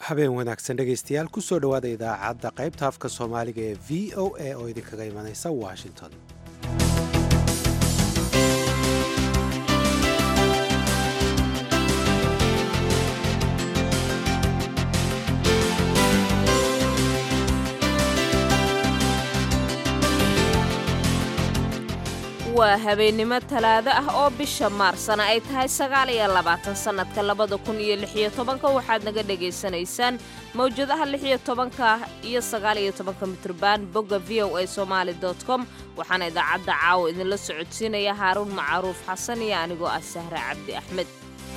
habeen wanaagsan dhegaystayaal kusoo dhowaada idaacadda qaybta afka soomaaliga ee v o a oo idinkaga imanaysa washington waa habeennimo talaado ah oo bisha maarsana ay tahay sagaal iyo labaatan sannadka labada kun iyo lixiyo tobanka waxaad naga dhagaysanaysaan mawjadaha lixiyo tobanka iyo sagaal iyo tobanka mitrban bogga v o a somaali dot com waxaana idaacadda caawa idinla socodsiinaya haaruun macruuf xasan iyo anigoo ah sahre cabdi axmed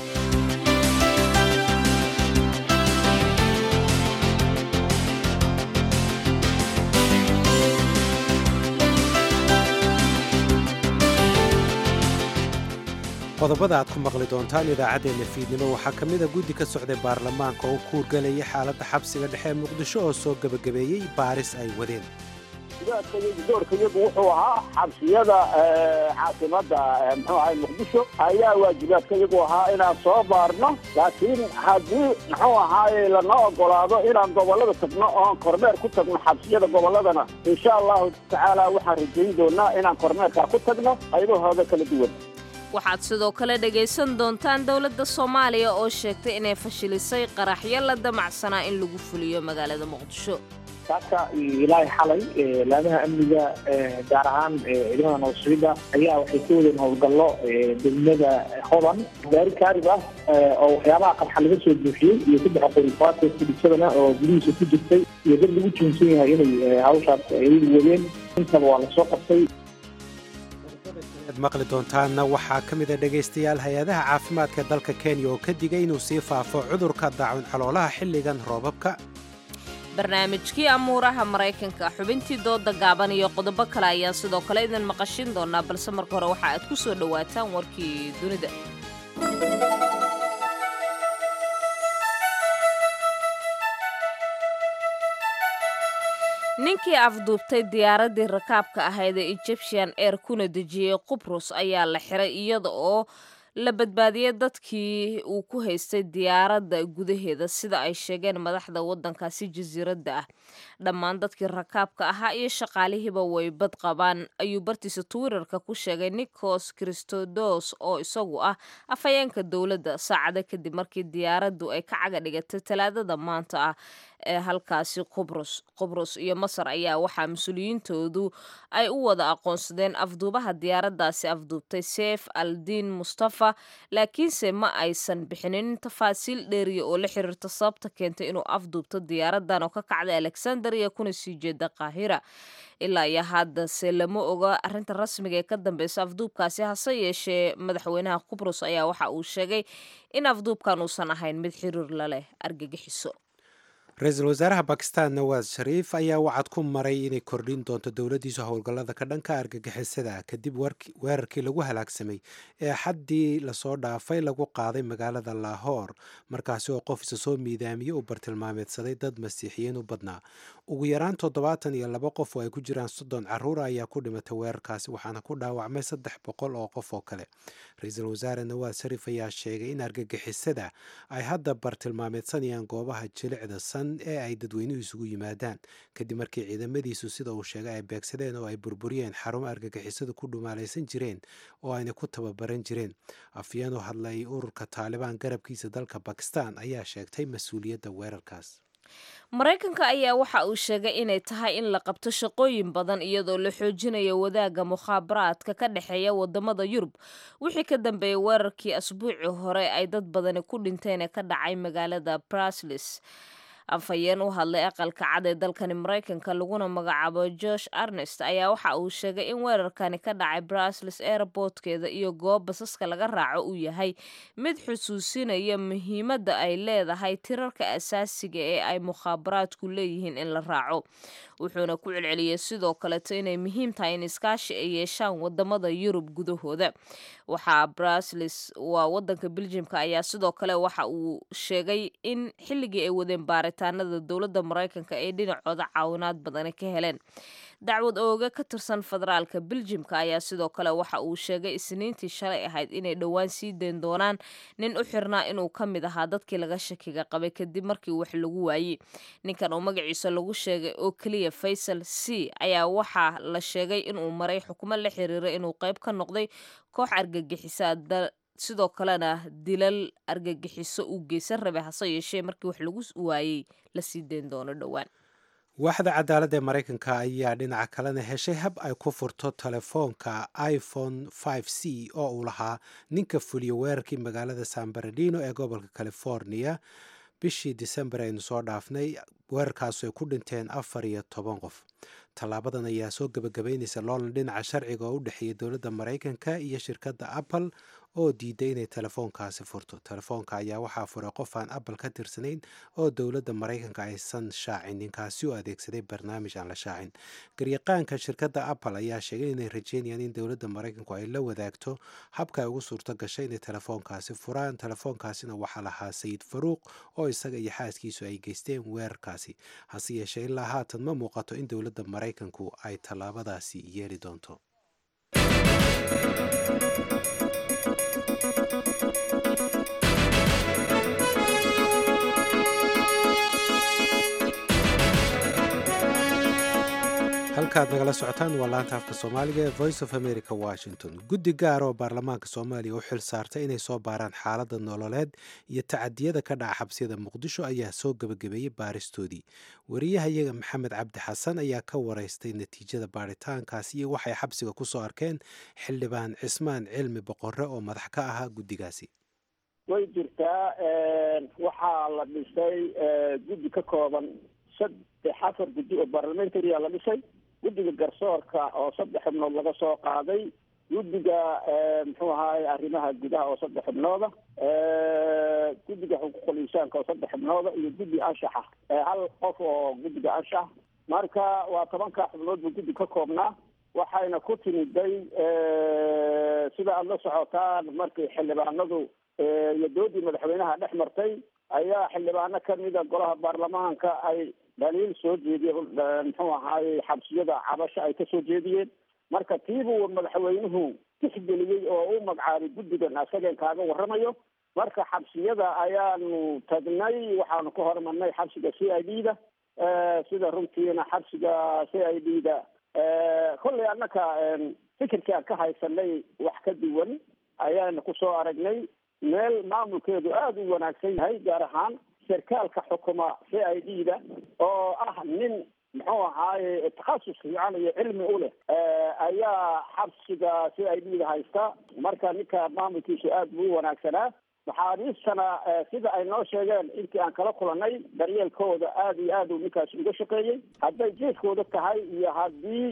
qodobada aad ku maqli doontaan idaacaddeenna fiidnimo waxaa ka mida guddi ka socday baarlamaanka oo kuurgalaya xaaladda xabsiga dhexe ee muqdisho oo soo gebagabeeyey baaris ay wadeen doorkayagu wuxuu ahaa xabsiyada caasimada mxuu ahay muqdisho ayaa waajibaadkayagu ahaa inaan soo baarno laakiin haddii muxuu ahaaye lanoo ogolaado inaan gobolada tagno oon kormeer ku tagno xabsiyada goboladana insha allahu tacaala waxaan rajayn doonaa inaan kormeerkaa ku tagno qaybahooda kala duwan waxaad sidoo kale dhegaysan doontaan dowladda soomaaliya oo sheegtay inay fashilisay qaraxyo la damacsanaa in lagu fuliyo magaalada muqdisho saaka ilaahay xalay laamaha amniga gaar ahaan ciidamada nabadsuida ayaa waxay ka wadeen howlgallo degmada hodan gaari kaarib ah oo waxyaabaha qarxa laga soo buuxiyey iyo saddex qorifaata fudhisadana oo gudihiisa ku jirtay iyo dad lagu joonsan yahay inay hawshaas ay wadeen intaba waa lasoo qabtay ad maqli doontaanna waxaa ka mida dhegaystayaal hay-adaha caafimaadka dalka kenya oo ka digay inuu sii faafo cudurka daacun caloolaha xilligan roobabka barnaamijkii amuuraha maraykanka xubintii dooda gaaban iyo qodobo kale ayaan sidoo kale idin maqashin doonaa balse marka hore waxa aad ku soo dhowaataan warkii dunida ninkii afduubtay diyaaraddii rakaabka ahayd ee egyptian air kuna dejiyey qubrus ayaa la xiray iyada oo la badbaadiyey dadkii uu ku haystay diyaaradda gudaheeda sida ay sheegeen madaxda waddankaasi jasiiradda ah dhammaan dadkii rakaabka ahaa iyo shaqaalihiiba way bad qabaan ayuu bartiisa twitterka ku sheegay nikos christodos oo isagu ah afhayeenka dowladda saacada kadib markii diyaaraddu ay ka caga dhigatay talaadada maanta ah ee halkaasi qubrus qubrus iyo masar ayaa waxaa mas-uuliyiintoodu ay u wada aqoonsadeen afduubaha diyaaraddaasi afduubtay seef aldiin mustafa laakiinse ma aysan bixinin tafaasiil dheeriya oo la xiriirta sababta keentay inuu afduubto diyaaraddan oo ka kacday alexandria kuna sii jeeda qaahira ilaa iyo haddase lama oga arrinta rasmiga ee ka dambeysa afduubkaasi hase yeeshee madaxweynaha qubrus ayaa waxa uu sheegay in afduubkan uusan ahayn mid xiriir la leh argagixiso ra-iisul wasaaraha bakistan nawaas shariif ayaa wacad ku maray inay kordhin doonto dowladdiisu howlgallada ka dhanka argagixisada kadib weerarkii lagu halaagsamay ee xaddii lasoo dhaafay lagu qaaday magaalada laahoor markaasi oo qof isa soo miidaamiyey uu bartilmaameedsaday dad masiixiyiin u badnaa ugu yaraan toddobaatan iyo laba qof oo ay ku jiraan soddon carruura ayaa ku dhimatay weerarkaasi waxaana ku dhaawacmay saddex boqol oo qof oo kale ra-iisul wasaare nawaas shariif ayaa sheegay in argagixisada ay hadda bartilmaameedsanayaan goobaha jilicda san ee ay dadweynuhu isugu yimaadaan kadib markii ciidamadiisu sida uu sheegay ay beegsadeen oo ay burburiyeen xarumo argagixisadu ku dhumaalaysan jireen oo ayna ku tababaran jireen afyeen u hadlay ururka taalibaan garabkiisa dalka bakistan ayaa sheegtay mas-uuliyadda weerarkaas maraykanka ayaa waxa uu sheegay inay tahay in la qabto shaqooyin badan iyadoo la xoojinayo wadaagga mukhaabaraadka ka dhexeeya wadamada yurub wixii ka dambeeyey weerarkii asbuucii hore ay dad badani ku dhinteen ee ka dhacay magaalada braslis afhayeen u hadlay aqalka cad ee dalkani maraykanka laguna magacaabo josh arnest ayaa waxa uu sheegay in weerarkani ka dhacay brasles airbortkeeda iyo goob basaska laga raaco uu yahay mid xusuusinaya muhiimadda ay leedahay tirarka asaasiga ee ay mukhaabaraadku leeyihiin in la raaco wuxuuna ku celceliyey sidoo kaleto inay muhiim tahay in iskaashi ay yeeshaan wadamada yurub gudahooda waxaa brasles waa wadanka beljimka ayaa sidoo kale waxa uu sheegay in xilligii ay wadeen baaritaanada dowladda maraykanka ay dhinacooda caawinaad badani ka heleen dacwad ooga ka tirsan federaalka beljimka ayaa sidoo kale waxa uu sheegay isniintii shalay ahayd inay dhowaan sii dayn doonaan nin u xirnaa inuu ka mid ahaa dadkii laga shakiga qabay kadib markii wax lagu waayey ninkan oo magaciisa lagu sheegay oo keliya faysal c ayaa waxaa la sheegay inuu maray xukumo la xiriira inuu qayb ka noqday koox argagixisa sidoo kalena dilal argagixiso uu geysan rabay hase yeeshee markii wax lagu waayey la sii dayn doono dhowaan waaxda cadaaladda ee maraykanka ayaa dhinaca kalena heshay hab ay ku furto telefoonka iphone c oo uu lahaa ninka fuliya weerarkii magaalada san baradino ee gobolka california bishii disembar aynu soo dhaafnay weerarkaasu ay ku dhinteen afar iyo toban qof tallaabadan ayaa soo gebagabeynaysa loolan dhinaca sharciga oo u dhexeeya dowladda maraykanka iyo shirkadda apple oo diiday inay telefoonkaasi furto telefoonka ayaa waxaa furay qof aan apple ka tirsanayn oo dowladda maraykanka aysan shaacin ninkaasi oo adeegsaday barnaamij aan la shaacin garyaqaanka shirkadda apple ayaa sheegay inay rajeynayaan in dowladda maraykanku ay la wadaagto habka ay ugu suurto gashay inay telefoonkaasi furaan telefoonkaasina waxaa lahaa sayid faruuq oo isaga iyo xaaskiisu ay geysteen weerarkaasi hase yeeshee ilaa haatan ma muuqato in dowladda maraykanku ay tallaabadaasi yeeli doonto halkaad nagala socotaan waa laanta afka soomaaliga ee voice of america washington guddi gaar oo baarlamaanka soomaaliya u xil saartay inay soo baaraan xaaladda nololeed iyo tacadiyada ka dhaca xabsiyada muqdisho ayaa soo gebagabeeyey baaristoodii wariyahayaga maxamed cabdi xasan ayaa ka waraystay natiijada baaritaankaas iyo waxay xabsiga ku soo arkeen xildhibaan cismaan cilmi boqore oo madax ka ahaa guddigaasi way jirtaa waxaa la dhisay guddi ka kooban saddex afar guddi oo barlamentaria la dhisay guddiga garsoorka oo saddex xubnood laga soo qaaday guddiga muxuu ahaay arrimaha gudaha oo saddex xubnooda guddiga xuquuqul insaanka oo saddex xubnooda iyo guddi anshaxa hal qof oo guddiga anshax marka waa tobankaa xubnood buu guddi ka koobnaa waxayna ku timiday sida aada la socotaan markii xildhibaanadu iyo doodii madaxweynaha dhex martay ayaa xildhibaano kamida golaha baarlamaanka ay dhaliil soo jeediyeen muxuu ahaayey xabsiyada cabasho ay kasoo jeediyeen marka tiibuu madaxweynuhu tixgeliyey oo u magacaabay guddigan asageen kaaga waramayo marka xabsiyada ayaanu tagnay waxaanu ka hormarnay xabsiga c i d da sida runtiina xabsiga c i d da kollay annaka fikirkii aan ka haysanay wax ka duwan ayaanu kusoo aragnay meel maamulkeedu aada u wanaagsan yahay gaar ahaan sarkaalka xukuma c i d da oo ah nin muxuu ahaaye takhasus fiican iyo cilmi u leh ayaa xabsiga c i d da haysta marka ninka maamulkiisu aada buu u wanaagsanaa maxaabiistana sida ay noo sheegeen intii aan kala kulanay daryeelkooda aada iyo aad uu ninkaas uga shaqeeyey hadday jeeskooda tahay iyo haddii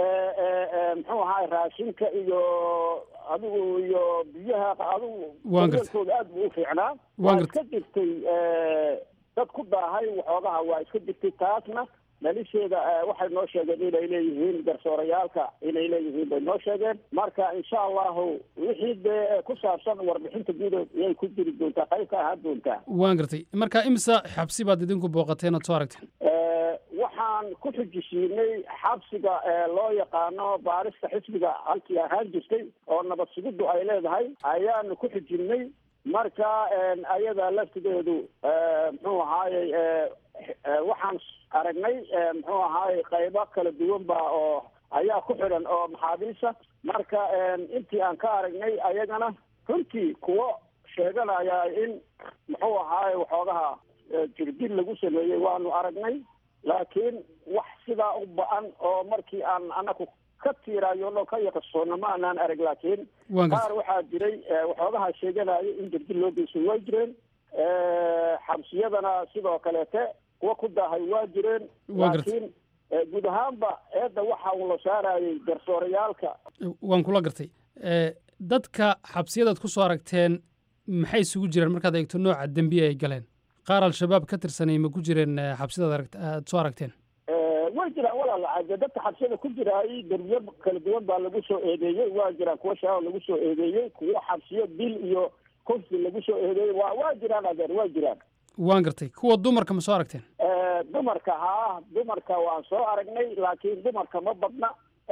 muxuu ahaay raashinka iyo adigu iyo biyaha adigu daryeelkooda aada buu u fiicnaa waa iska jirtay dad ku daahay waxoogaha waa iska jirtay taasna dhalisheeda waxay noo sheegeen inay leeyihiin garsoorayaalka inay leeyihiin bay noo sheegeen marka insha allahu wixii dee ku saabsan warbixinta guud yay ku jiri doontaa qayb ka ahaan doontaa waan gartay marka imisa xabsi baad idinku booqateen oad soo aragteen waxaan ku xujisiinay xabsiga loo yaqaano baarista xisbiga halkii ahaan jirtay oo nabad sugiddu ay leedahay ayaanu ku xujinay marka ayada laftigeedu muxuu ahaayey waxaan aragnay muxuu ahaayey qaybo kala duwan ba oo ayaa ku xidhan oo maxaabiista marka intii aan ka aragnay ayagana runtii kuwo sheeganaya in muxuu ahaayey waxoogaha jirdil lagu sameeyey waanu aragnay laakiin wax sidaa u ba-an oo markii aan anaku ka tiiraayono ka yaqasoona ma anaan arag laakiin qaar waxaa jiray waxoogaha sheeganaya in jirdil loo geysan waa jireen xabsiyadana sidoo kaleete kuwa ku daahay waa jireen laakiin guud ahaanba eedda waxa uu la saarayay garsoorayaalka waan kula gartay dadka xabsiyadaad ku soo aragteen maxay isugu jireen markaad eegto nooca dembiye ay galeen qaar al-shabaab ka tirsanay ma ku jireen xabsiyadaad aad soo aragteen way jiraan walaal dadka xabsiyada ku jiraay derbiyo kala duwan baa lagu soo eedeeyey waa jiraan kuwa shabaab lagu soo eedeeyey kuwo xabsiyo dil iyo kufsi lagu soo eedeeyey waa waa jiraan adeer waa jiraan waan gartay kuwa dumarka ma soo aragteen dumarka haa dumarka waan soo aragnay laakiin dumarka ma badna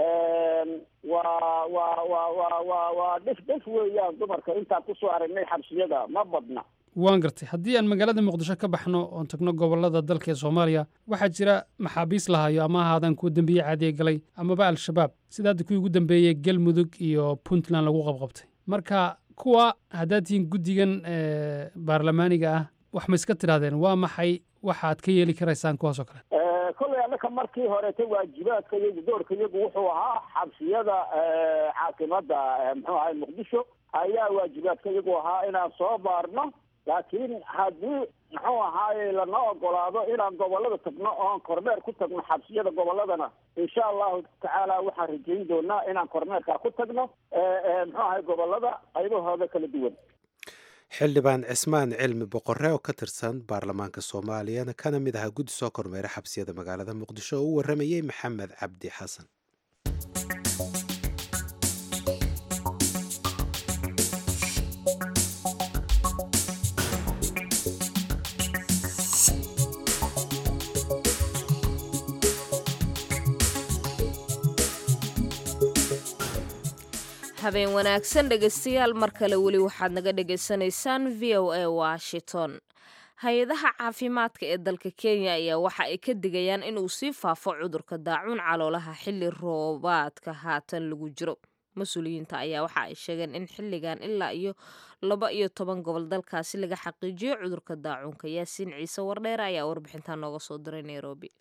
waa waa waa waa waa waa dhif dhif weeyaan dumarka intaan kusoo aragnay xabsiyada ma badna waan gartay haddii aan magaalada muqdisho ka baxno oon tagno gobollada dalka ee soomaaliya waxaa jira maxaabiis lahayo ama ahaadaan kuwa dembiye caadiye galay amaba al-shabaab sida hadda kuwii ugu dambeeyey galmudug iyo puntland lagu qabqabtay marka kuwa haddaad tihiin guddigan baarlamaaniga ah wax ma iska tidhahdeen waa maxay waxaad ka yeeli karaysaan kuwaas oo kale kollay annaka markii horeeta waajibaadka iyagu doorka iyagu wuxuu ahaa xabsiyada caasimada muxuu ahay muqdisho ayaa waajibaadka iyagu ahaa inaan soo baarno laakiin haddii muxuu ahaaye lanoo ogolaado inaan gobolada tagno oon kormeer ku tagno xabsiyada goboladana insha allahu tacaala waxaan rajayn doonaa inaan kormeerkaa ku tagno muxuu ahay gobolada qaybahooda kala duwan xildhibaan cismaan cilmi boqore oo ka tirsan baarlamaanka soomaaliyana kana mid ahaa guddi soo kormeera xabsiyada magaalada muqdisho oo u waramayey maxamed cabdi xasan habeen wanaagsan dhegaystayaal mar kale weli waxaad naga dhagaysanaysaan v o a washington hay-adaha caafimaadka ee dalka kenya ayaa waxa ay ka digayaan inuu sii faafo cudurka daacuun caloolaha xilli roobaadka haatan lagu jiro mas-uuliyiinta ayaa waxa ay sheegeen in xilligan ilaa iyo laba iyo toban gobol dalkaasi laga xaqiijiyo cudurka daacuunka yaasiin ciise wardheer ayaa warbixintaa nooga soo diray nairobi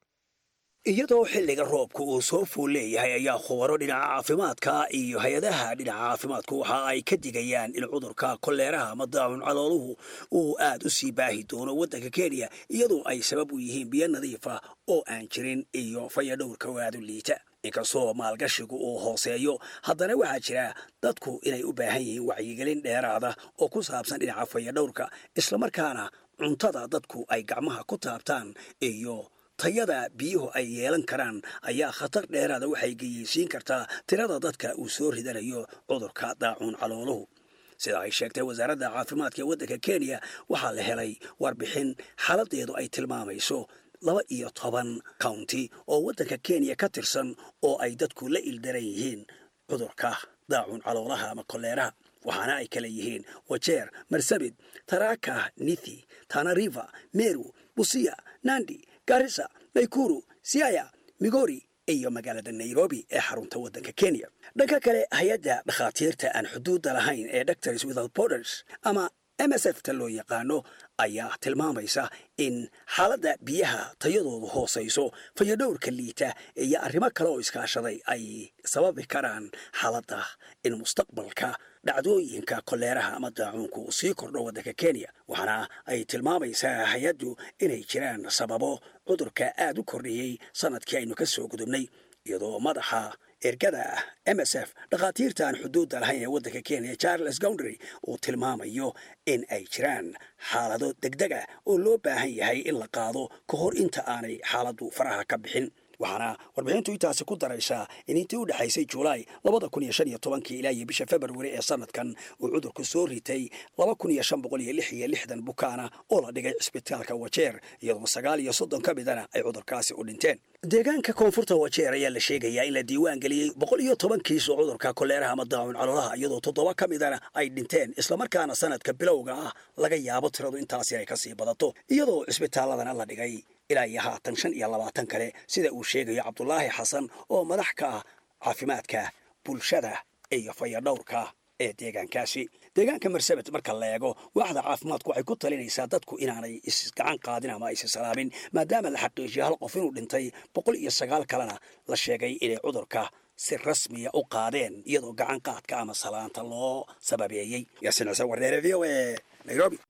iyadoo xilliga roobka uu soo fuul leeyahay ayaa khubaro dhinaca caafimaadka iyo hay-adaha dhinaca caafimaadku waxa ay ka digayaan in cudurka koleeraha ama daacun calooluhu uu aad u sii baahi doono waddanka kenya iyadoo ay sabab u yihiin biyo nadiifa oo aan jirin iyo fayadhowrka waadu liita inkastoo maalgashigu uu hooseeyo haddana waxaa jira dadku inay u baahan yihiin wacyigelin dheeraada oo ku saabsan dhinaca fayadhowrka islamarkaana cuntada dadku ay gacmaha ku taabtaan iyo tayada biyuhu ay yeelan karaan ayaa khatar dheeraada waxay geyeysiin kartaa tirada dadka uu soo ridanayo cudurka daacuun calooluhu sida ay sheegtay wasaaradda caafimaadka ee waddanka kenya waxaa la helay warbixin xaaladeedu ay tilmaamayso laba iyo toban county oo waddanka kenya ka tirsan oo ay dadku la ildaran yihiin cudurka daacuun caloolaha ama koleeraha waxaana ay kala yihiin wajeer marsabit taraka nithi tanariva meru busia nandi garissa naykuru siaya migori iyo magaalada nairobi ee xarunta waddanka kenya dhanka kale hay-adda dhakhaatiirta aan xuduudda lahayn ee doctors without borders ama m s f ta loo yaqaano ayaa tilmaamaysa in xaaladda biyaha tayadoodu hoosayso fayadhowrka liita iyo arrimo kale oo iskaashaday ay sababi karaan xaaladda in mustaqbalka dhacdooyinka koleeraha ama daacuunku uu sii kordho waddanka kenya waxaana ay tilmaamaysaa hay-addu inay jiraan sababo cudurka aad u kordhiyey sanadkii aynu ka soo gudubnay iyadoo madaxa ergada m s f dhakhaatiirta aan xuduudda lahayn ee waddanka kenya charles goundry uu tilmaamayo in ay jiraan xaalado degdega oo loo baahan yahay in la qaado ka hor inta aanay xaaladdu faraha ka bixin waxaana warbixintu intaasi ku daraysaa in intii u dhexaysay julaay labada kun iyo shan iyo tobankii ilaa iyo bisha februari ee sanadkan uu cudurku soo ritay laba kun iyo shan boqol iyo lix iyo lixdan bukaana oo la dhigay cisbitaalka wajeer iyadoo sagaal iyo soddon ka midana ay cudurkaasi u dhinteen deegaanka koonfurta wajeer ayaa la sheegayaa in la diiwaan geliyey boqol iyo toban kiis oo cudurka koleeraha ama daacun caloolaha iyadoo toddoba ka midana ay dhinteen islamarkaana sanadka bilowga ah laga yaabo tiradu intaasi ay kasii badato iyadoo cisbitaaladana la dhigay ilaa iyo haatan shan iyo labaatan kale sida uu sheegayo cabdulaahi xasan oo madax ka ah caafimaadka bulshada iyo fayadhowrka ee deegaankaasi deegaanka marsabit marka la eego waaxda caafimaadku waxay ku talinaysaa dadku inaanay isgacan qaadin ama aysi salaamin maadaama la xaqiijiyo hal qof inuu dhintay boqol iyo sagaal kalena la sheegay inay cudurka si rasmiya u qaadeen iyadoo gacan qaadka ama salaanta loo sababeeyey yaasiin xuseen wardeere v o e nairobi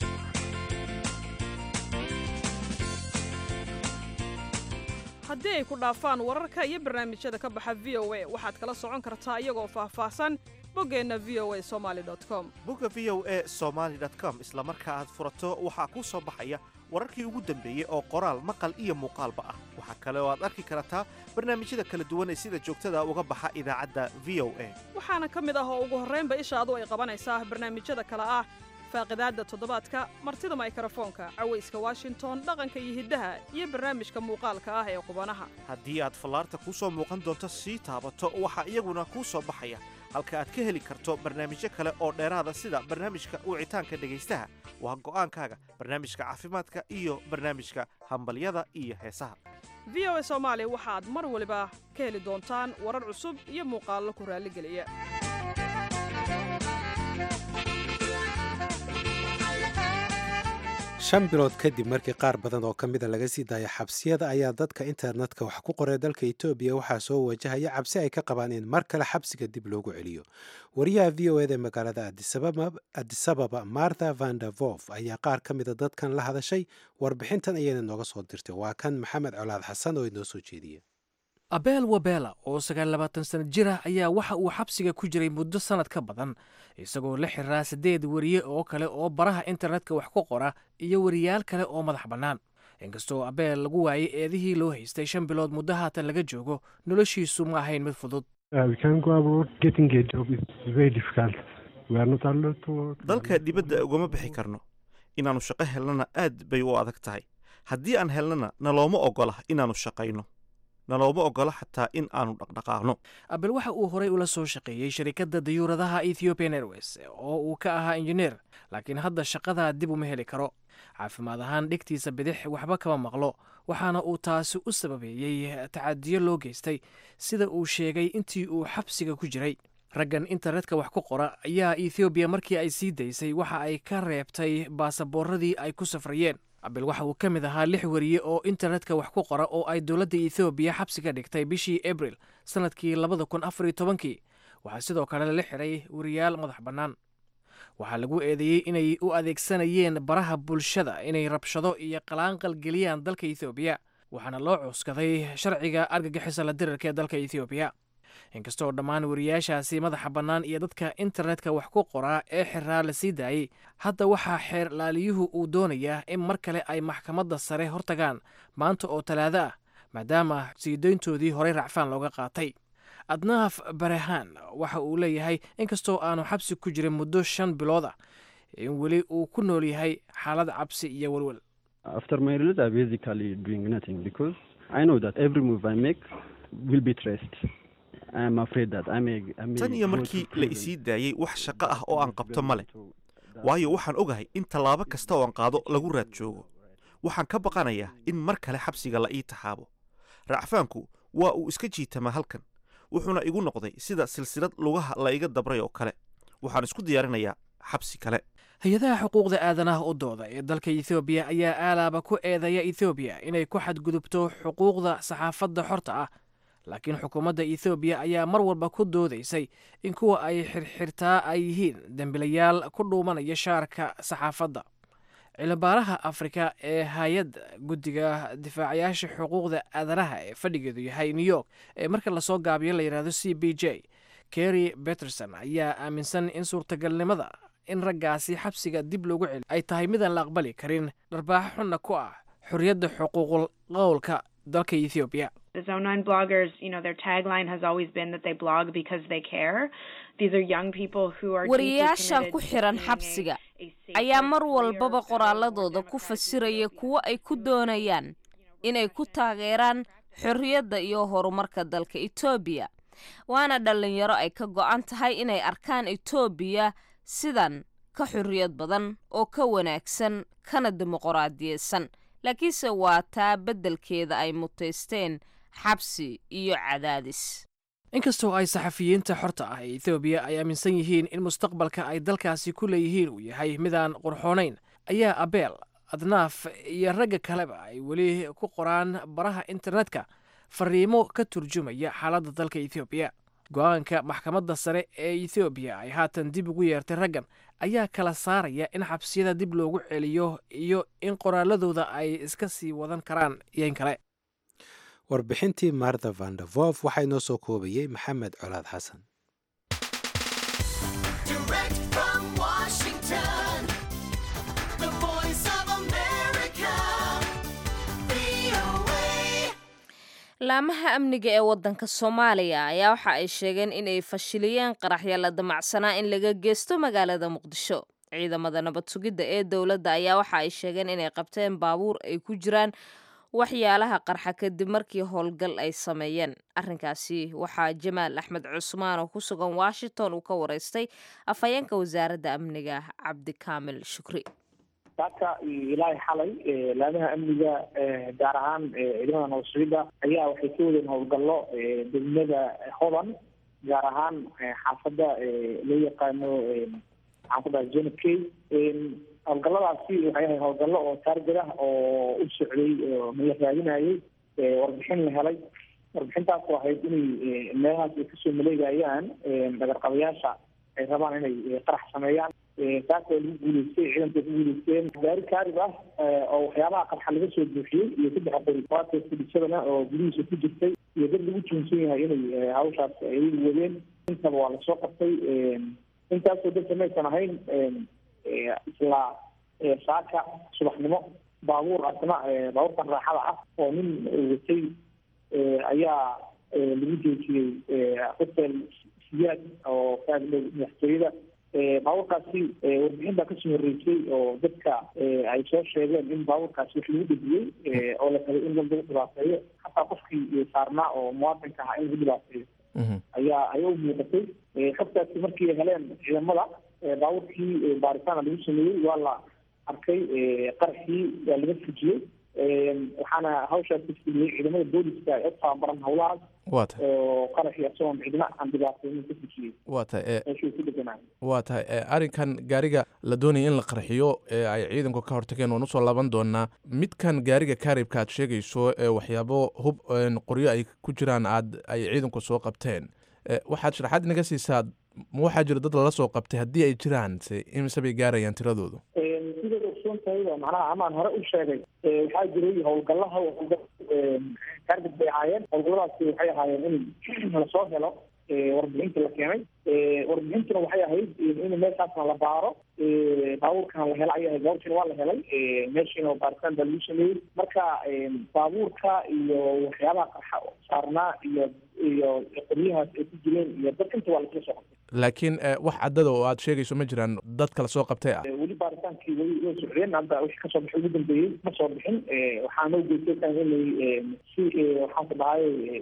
haddii ay ku dhaafaan wararka iyo barnaamijyada ka baxa v o a waxaad kala socon kartaa iyagoo faahfaahsan boggeenna v o a somaali com bogga v o e somaali com isla marka aad furato waxaa kuu soo baxaya wararkii ugu dambeeyey oo qoraal maqal iyo muuqaalba ah waxaa kale oo aad arki kartaa barnaamijyada kala duwan ee sida joogtada uga baxa idaacadda v o a waxaana ka mid ah oo ugu horraynba ishaadu ay qabanaysaa barnaamijyada kale ah faaqidaadda toddobaadka martida maykrofoonka cawayska washington dhaqanka iyo hiddaha iyo barnaamijka muuqaalka ah ee qubanaha haddii aad fallaarta kuu soo muuqan doonto sii taabato waxaa iyaguna kuu soo baxaya halka aad ka heli karto barnaamijyo kale oo dheeraada sida barnaamijka wicitaanka dhegaystaha waa go'aankaaga barnaamijka caafimaadka iyo barnaamijka hambalyada iyo heesaha v o a soomaali waxaad mar waliba ka heli doontaan warar cusub iyo muuqaallo ku raalligeliya shan bilood kadib markii qaar badan oo ka mida laga sii daaya xabsiyada ayaa dadka internetka wax ku qoray dalka etoobiya waxaa soo wajahaya cabsi ay ka qabaan in mar kale xabsiga dib loogu celiyo wariyaha v o eda ee magaalada adisababa martha vandervof ayaa qaar ka mida dadkan la hadashay warbixintan ayayna nooga soo dirtay waa kan maxamed colaad xasan oo inoo soo jeediya abel wabela oo sagaal labaatan sana jir ah ayaa waxa uu xabsiga ku jiray muddo sannad ka badan isagoo la xiraa siddeed weriye oo kale oo baraha internetka wax ku qora iyo weriyaal kale oo madax bannaan inkastoo abeel lagu waayey eedihii loo haystay shan bilood muddo haatan laga joogo noloshiisu ma ahayn mid fudud dalka dibadda ugama bixi karno inaannu shaqo helnana aad bay u adag tahay haddii aan helnana nalooma oggola inaannu shaqayno nalooma oggola xataa in aanu dhaqdhaqaaqno abel waxa uu horay ula soo shaqeeyey sharikadda dayuuradaha ethiopian airways oo uu ka ahaa injineer laakiin hadda shaqadaa dib uma heli karo caafimaad ahaan dhegtiisa bidix waxba kama maqlo waxaana uu taasi u sababeeyey tacadiyo loo geystay sida uu sheegay intii uu xabsiga ku jiray raggan internetka wax ku qora ayaa ethoobiya markii ay sii daysay waxa ay ka reebtay baasaboorradii ay ku safrayeen abel waxa uu ka mid ahaa lix weriye oo internetka wax ku qora oo ay dowladda ethoobiya xabsi ka dhigtay bishii abril sannadkii labada kun afariyo tobankii waxaa sidoo kale lala xiray weriyaal madax bannaan waxaa lagu eedeeyey inay u adeegsanayeen baraha bulshada inay rabshado iyo qalaanqal geliyaan dalka ethoobiya waxaana loo cuskaday sharciga argagixisa la dirarka ee dalka ethoobiya inkastoo dhammaan weriyaashaasi madaxa bannaan iyo dadka internetka wax ku qoraa ee xiraa la sii daayey hadda waxaa xeer laaliyuhu uu doonayaa in mar kale ay maxkamadda sare hortagaan maanta oo talaado ah maadaama siidayntoodii horey racfaan looga qaatay adnaaf barehaan waxa uu leeyahay inkastoo aanu xabsi ku jirin muddo shan bilood ah in weli uu ku nool yahay xaalad cabsi iyo welwel tan iyo markii la isii daayey wax shaqo ah oo aan qabto ma leh waayo waxaan ogahay in tallaabo kasta oo aan qaado lagu raad joogo waxaan ka baqanayaa in mar kale xabsiga la ii taxaabo racfaanku waa uu iska jiitamaa halkan wuxuuna igu noqday sida silsilad lugaha la iga dabray oo kale waxaan isku diyaarinayaa xabsi kale hay-adaha xuquuqda aadanaha u dooda ee dalka ethoobiya ayaa aalaaba ku eedeeya ethoobiya inay ku xadgudubto xuquuqda saxaafadda xorta ah laakiin xukuumadda ethoobiya ayaa mar walba ku doodaysay in kuwa ay xirxirtaa ay yihiin dembilayaal ku dhuumanaya shaarka saxaafadda cilmibaaraha afrika ee hay-adda guddiga difaacayaasha xuquuqda aadanaha ee fadhigeedu yahay new york ee marka lasoo gaabiyo la yidhahdo c b j kerry beterson ayaa aaminsan in suurtagalnimada in raggaasi xabsiga dib loogu celi ay tahay midaan la aqbali karin dharbaaxo xunna ku ah xorriyadda xuquuqul qowlka dalka ethoobiya The Zone 9 bloggers, you know, their tagline has always been that they blog because they care. These are young people who are wariyaashan ku xiran xabsiga ayaa mar walbaba qoraaladooda ku fasiraya kuwo ay ku doonayaan inay ku taageeraan xorriyadda iyo horumarka dalka etoobiya waana dhallinyaro ay ka go'an tahay inay arkaan etoobiya sidan ka xorriyad badan oo ka wanaagsan kana dimuqraadiyeysan laakiinse waa taa beddelkeeda ay mutaysteen xabsi iyo cadaadis inkastoo ay saxafiyiinta xorta ah ee ethoobiya ay aaminsan yihiin in mustaqbalka ay dalkaasi ku leeyihiin uu yahay midaan qurxoonayn ayaa abeel adnaaf iyo ragga kaleba ay weli ku qoraan baraha internetka fariimo ka turjumaya xaaladda dalka ethoobiya go-aanka maxkamadda sare ee ethoobiya ay haatan dib ugu yeertay raggan ayaa kala saaraya in xabsiyada dib loogu celiyo iyo in qoraaladooda ay iska sii wadan karaan iyo in kale warbixintii martha vandervof waxaa inoo soo koobayey maxamed colaad xasan laamaha amniga ee waddanka soomaaliya ayaa waxa ay sheegeen inay fashiliyeen qaraxya la damacsanaa in laga geysto magaalada muqdisho ciidamada nabad sugidda ee dowladda ayaa waxa ay sheegeen inay qabteen baabuur ay ku jiraan waxyaalaha qarxa kadib markii howlgal ay sameeyeen arrinkaasi waxaa jamaal axmed cusmaan oo ku sugan washington uu ka wareystay afhayeenka wasaaradda amniga cabdikaamil shukri saaka ilaahay xalay laamaha amniga gaar ahaan ciidamada nabad sugidda ayaa waxay ka wadeen howlgallo degmada hodan gaar ahaan xaafadda loo yaqaano maxaan ku dhahay zona k howlgalladaasi waxay ahay howlgallo oo taargad ah oo u socday oo la raadinayay warbixin la helay warbixintaas oo ahayd inay meelahaas ay kasoo maleegayaan dhagarqabayaasha ay rabaan inay qarax sameeyaan taas oo lagu guuleystay ciidanka ku guuleysteen gaari kaarib ah oo waxyaabaha qarxa laga soo buuxiyey iyo saddex qori waata fudhisadana oo gudihiisa ku jirtay iyo dad lagu tuunsan yahay inay hawshaas ay wadeen intaba waa lasoo qabtay intaasoo dadka maysan ahayn isla saaka subaxnimo baabuur asna baabuurkan raaxada ah oo nin watay ayaa lagu joojiyey hotel siyaad oo kaagdhow madaxtooyada baabuurkaasi warbixin baa kasoo horreysay oo dadka ay soo sheegeen in baabuurkaasi wax lagu dhejiyey oo la rabay in dad lagu dhibaateeyo xataa qofkii saarnaa oo muwaadinka ahaa in lagu dhibaateeyo ayaa ayaa u muuqatay xogtaasi markii ay heleen ciidamada baabuurkii baaritaana lagu sameeyey waa la arkay qaraxii waa laga fujiyey waxaana hawshaas fuliyey ciidamada booliska ee u tababaran howlahaas waa tahay oo qaraxii isagoon cidna aan dhibaateynin ka fujiyey waa tahay meeshuu ku deganaa waa tahay arrinkan gaariga la doonaya in la qarxiyo ee ay ciidanku ka hortageen waan usoo laaban doonaa midkan gaariga kaaribka aad sheegayso ee waxyaabo hub qoryo ay ku jiraan aad ay ciidanku soo qabteen waxaad sharaxaad inaga siisaa ma waxaa jira dad lala soo qabtay haddii ay jiraan se imise bay gaarayaan tiradoodu sidaad ogsoon tahay macnaha amaan hore u sheegay waxaa jiray howlgallaha kaargad bay ahaayeen howlgalladaasi waxay ahaayeen in lasoo helo warbixinta la keenay warbixintuna waxay ahayd in meeshaasna la baaro baabuurkana la hela ayay ahayd baabuurkina waa la helay meeshiina baaritaan baa lagu sameeyey marka baabuurka iyo waxyaabaha qarxa saarnaa iyo iyo qoryahaas ay ku jireen iyo dad inta waa lasla soo qabtay laakiin wax caddada oo aad sheegayso ma jiraan dad kala soo qabtay ah weli baaritaankii way way socdeen hadda wixii kasoo baxay ugu dambeeyey ma soo bixin waxaa noo geystay inay si waxaan ku dhahay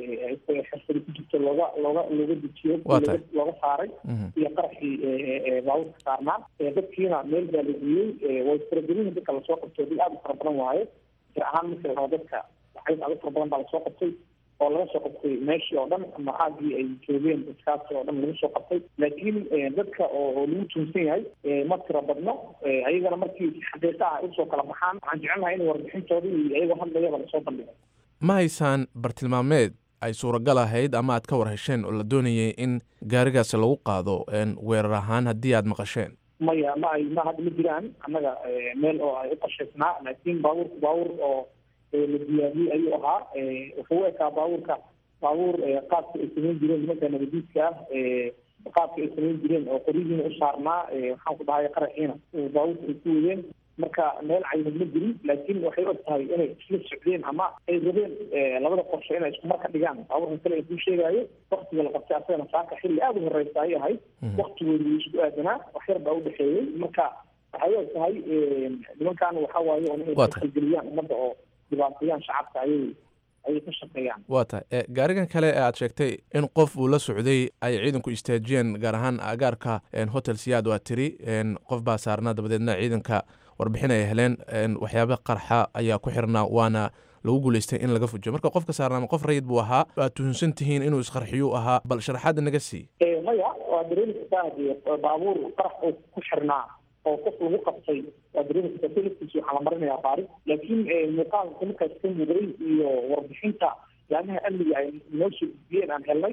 xirfadi ku jirto looga looga looga dejiyo looga looga saaray iyo qaraxii baabuurka saarnaa dadkiina meel baa la geeyey way faragelin dadka lasoo qabtay dad aada u fara badan waaye jir ahaan marka la dadka waxay aada u fara badan baa lasoo qabtay oo laga soo qabtay meeshii oo dhan ama aagii ay joogeen dadkaasi oo dhan laga soo qabtay laakiin dadka oo lagu tuunsan yahay ma tiro badno ayagana markii xaqiiqa ah ay usoo kala baxaan waxaan jecelnahay in warbixintoodii iyo iyagoo hadlayaba lasoo bandhigo ma haysaan bartilmaameed ay suuragal ahayd ama aad ka war hesheen oo la doonayay in gaarigaasi lagu qaado weerar ahaan haddii aad maqasheen maya ma ay ma hadda ma jiraan annaga meel oo ay u qashaysnaa laakiin baabuurku baabuur oo la diyaariyey ayuu ahaa wuxuu u ekaa baabuurka baabuur qaabka ay samayn jireen nimanka nabadiidka ah qaabka ay samayn jireen oo qoryihiina u saarnaa waxaan ku dhahay qaraxiina baabuurka ay ku wadeen marka meel caynan ma jirin laakiin waxay og tahay inay isla socdeen ama ay rabeen labada qorshe inay isku marka dhigaan baabuurka kale ay kuu sheegaayo waktiga la qabtay asagana saaka xilli aada u horeysa ayay ahayd waktigoodu isku aadanaa wax yar baa u dhexeeyey marka waxay og tahay nimankan waxa waaye oo inay kalgeliyaan ummadda oo dhibaatayaan shacabka ayay ayay ka shaqeeyaan waa tahay gaarigan kale ee aad sheegtay in qof uu la socday ay ciidanku istaajiyeen gaar ahaan agaarka hotel siyaad waa tiri qof baa saarnaa dabadeedna ciidanka warbixin ay heleen waxyaaba qarxa ayaa ku xirnaa waana lagu guuleystay in laga fujiyo marka qofka saarnaama qof rayid buu ahaa waad tuhunsan tihiin inuu isqarxiyuu ahaa bal sharaxaadda naga sii maya waa dareemi kartaa baabuur qarax oo ku xirnaa oo qof lagu qabtay waa dareemi kartaa selafkiisi waxaa la marinayaa baaris laakiin muuqaalka markaas ka muday iyo warbixinta laamaha amniga ay noo soo gudbiyeen aan helnay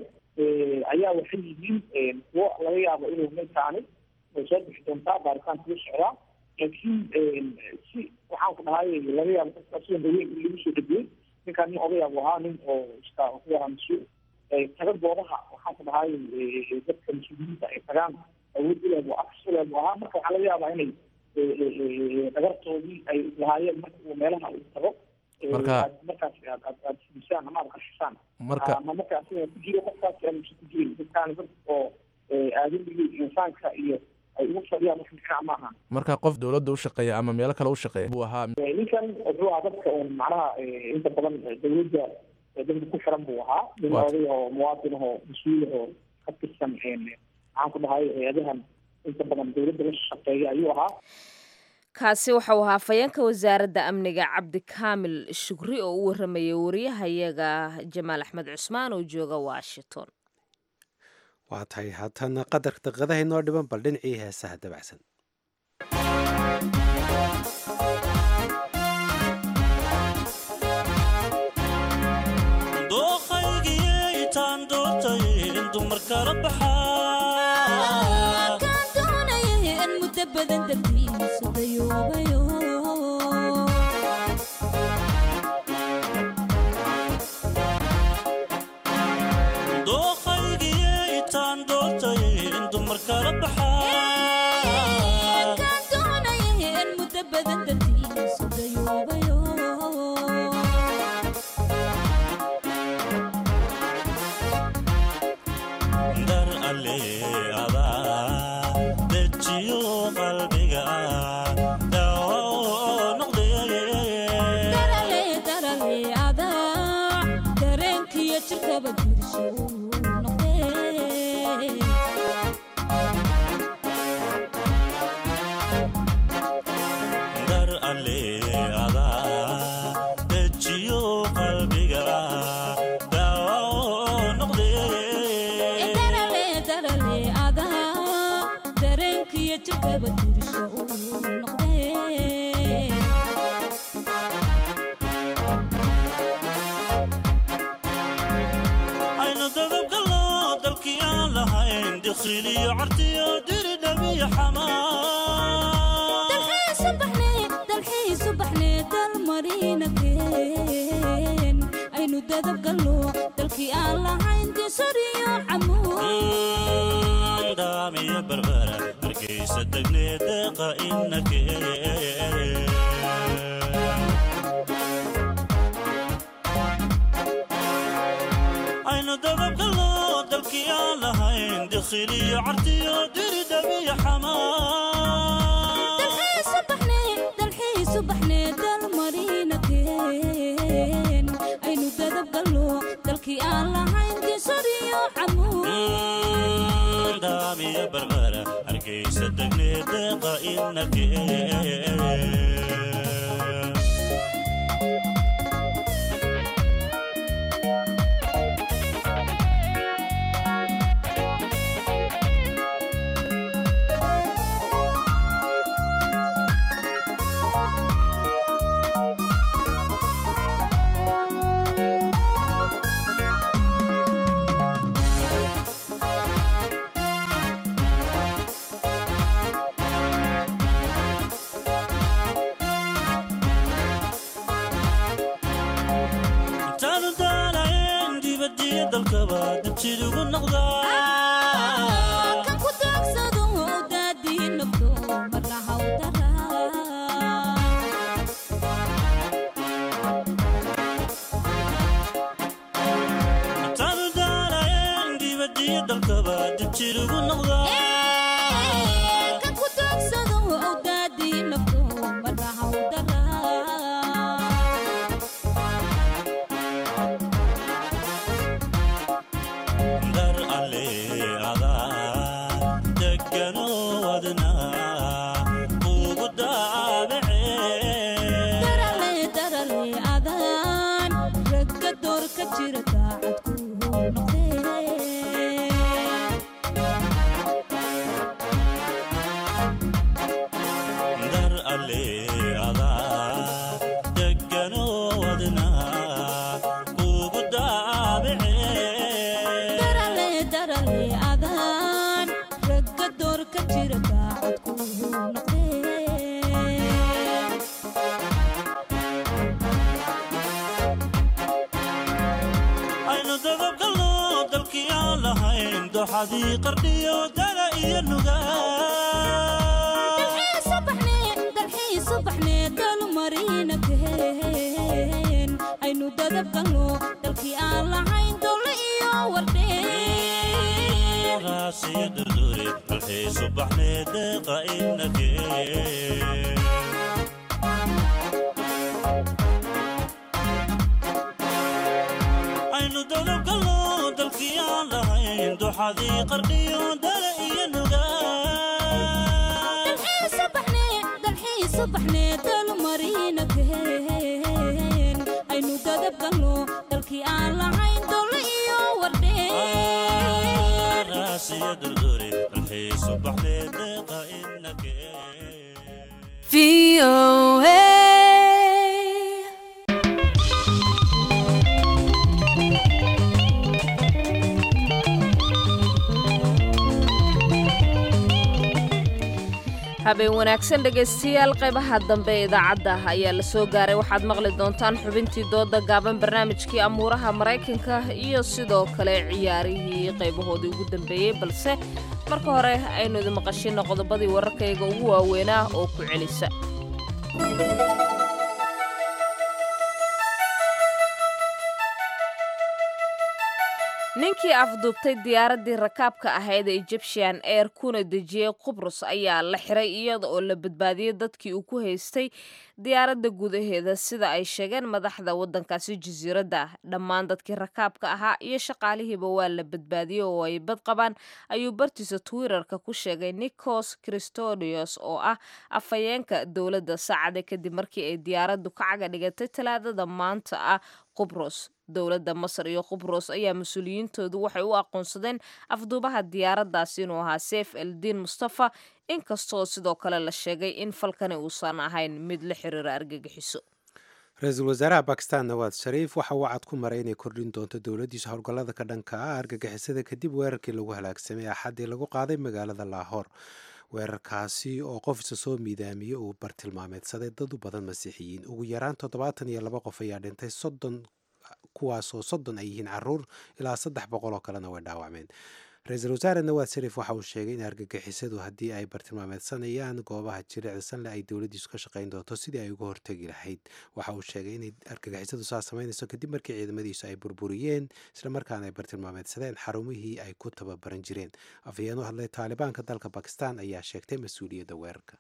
ayaa waxay yihiin kuwo laga yaabo inuu ninkaani way soo bixi doontaa baaritaanka u socdaa laakiin si waxaan ku dhahay laga yaabo asiga daweyn in lagu soo dhegeyey ninkaan nin odayaab ahaa nin oo iska ku ahaa mas-uul taga goobaha waxaan ku dhahay dadka mas-uuliyiinta ay tagaan awood uleeb afs uleeb ahaa marka waxaa laga yaabaa inay dhagartoodii ay lahaayeen marka uu meelaha uu tago marka markaas aad aad aad fudisaan ama aad qashisaan marka ama markaas ku jiro qofkaas aan ku jirin dadkaan dad oo aadamigii insaanka iyo ay ugu fadhiyaan wax dhinac maaha marka qof dowladda u shaqeeya ama meelo kale u shaqeeya buu ahaa ninkan wuxuu ahaa dadka un macnaha inta badan dowladda dadka ku xiran buu ahaa nin Waat. oday oo muwaadin ahoo mas-uul ahoo ka tirsan maxaan ku dhahay hay-adahan inta badan dowladda la shaqeeya ayuu ahaa kaasi waxau ahaa afhayeenka wasaaradda amniga cabdikaamil shukri oo u waramayay wariyahayaga jamaal axmed cusmaan oo jooga washington waa tahay haatana qadar daqiiqadaha inoo dhiban bal dhinacii heesaha dabacsan dooqaygiyey taan doortay in dumar kala baxaa kaan doonaya in muddo badan dartiisa dayoobayo dooqaygiyey taan doortay in dumar kala baxaa kaan doonaya in muddo badan dartiisa dayoobayo dar alle adaa dejiyo qalbiga daawo oo noqdee darale darale adaa dareenkiyo jirkaba dirsho noqdee dar alle adaa dejiyo qalbiga daawo oo noqdee darale darale adaa dareenkiyo jirkaba dirsho noqdee aynu dadabgalno dalkii aan lahayn dikhiliyo cartiyo diri dhabiyo xamaa dalxiisu baxnee dalxiisu baxnee dalmarina keen aynu dadab galno dalkii aan lahayn disariyo camuud daamiyo berbera hargeysa degnee deeqa inakee aynu dadabgalno dalkii aan lahayn dikhiliyo cartiyo diri dhabiyo xamaa dalxiisu baxnee dalxiisu baxnee dalmarina keen aynu dadab galno dalkii aan lahayn disariyo camuud daamiyo berbera hargeysa degnee deeqa inakee intaanu daanayn dibadiyo dalkaba dibjid ugu noqdaa kan ku daagsado daadii nafto marna hawdaraa intaanu daanayn dibadiyo dalkaba dibjid ugu noqdaa kan ku daagsado daadii nafto marna hawdaraa dar alle adaa degano wadna ugu daabacee darale darale adaan ragga door ka jira daacad ku noqdee dar alle adaa degano wadna ugu daabacee darale darale adaan ragga door ka jira daacad ku noqdee aynu dadabgalno dalkii aan lahayn doxadii qardhiyo dala iyo nugaa dalxiisu baxnee dalxiisu baxnee dalmarina keen aynu dadab galno dalkii aan lahayn dowle iyo wardhee raasiyo durdure dalxiisu baxnee deeqa inagee aynu dadabgallo dalkii aan lahayn duxadii qardhiyo dale iyo dalxiisubaxneedalmarinakeen aynu dadabgalno dalkii aan lahayn dole iyo raasiyo durduri dalxiisu baxnee deeqa inagee habeen wanaagsan dhegaystayaal qaybaha dambe ee idaacadda ayaa la soo gaaray waxaad maqli doontaan xubintii dooda gaaban barnaamijkii amuuraha maraykanka iyo sidoo kale ciyaarihii qaybahoodii ugu dambeeyey balse marka hore aynu idin maqashino qodobadii wararkayga ugu waaweynaa oo ku celisa ninkii afduubtay diyaaraddii rakaabka ahayd ee egyptian air kuna dejiyey qubrus ayaa la xiray iyada oo la badbaadiyey dadkii uu ku haystay diyaaradda gudaheeda sida ay sheegeen madaxda waddankaasi jasiiradda dhammaan dadkii rakaabka ahaa iyo shaqaalihiiba waa la badbaadiyey oo ay bad qabaan ayuu bartiisa twitterka ku sheegay nikos christodios oo ah afhayeenka dowladda saacada kadib markii ay diyaaraddu ka caga dhigatay talaadada maanta ah qubros dowladda masar iyo qubros ayaa mas-uuliyiintoodu waxay u aqoonsadeen afduubaha diyaaraddaas inuu ahaa seef eldiin mustafa inkastoo sidoo kale la sheegay in falkani uusan ahayn mid la xiriira argagixiso ra-iisul wasaaraha bakistan nawaad shariif waxa uu cad ku maray inay kordhin doonto dowladdiisa howlgallada ka dhanka ah argagixisada kadib weerarkii lagu halaagsamay axaddii lagu qaaday magaalada laahoor weerarkaasi oo qof isa soo miidaamiyey uu bartilmaameedsaday dad u badan masiixiyiin ugu yaraan toddobaatan iyo laba qof ayaa dhintay soddon kuwaasoo soddon ay yihiin caruur ilaa saddex boqol oo kalena way dhaawacmeen ra-iisul wasaare nawaad shariif waxa uu sheegay in argagixisadu haddii ay bartilmaameedsanayaan goobaha jilicsanle ay dowladdiisu ka shaqayn doonto sidii ay uga hortegi lahayd waxa uu sheegay inay argagixisadu saa samaynayso kadib markii ciidamadiisu ay burburiyeen islamarkaana ay bartilmaameedsadeen xarumihii ay ku tababaran jireen afhayeen u hadlay taalibaanka dalka bakistan ayaa sheegtay mas-uuliyadda weerarka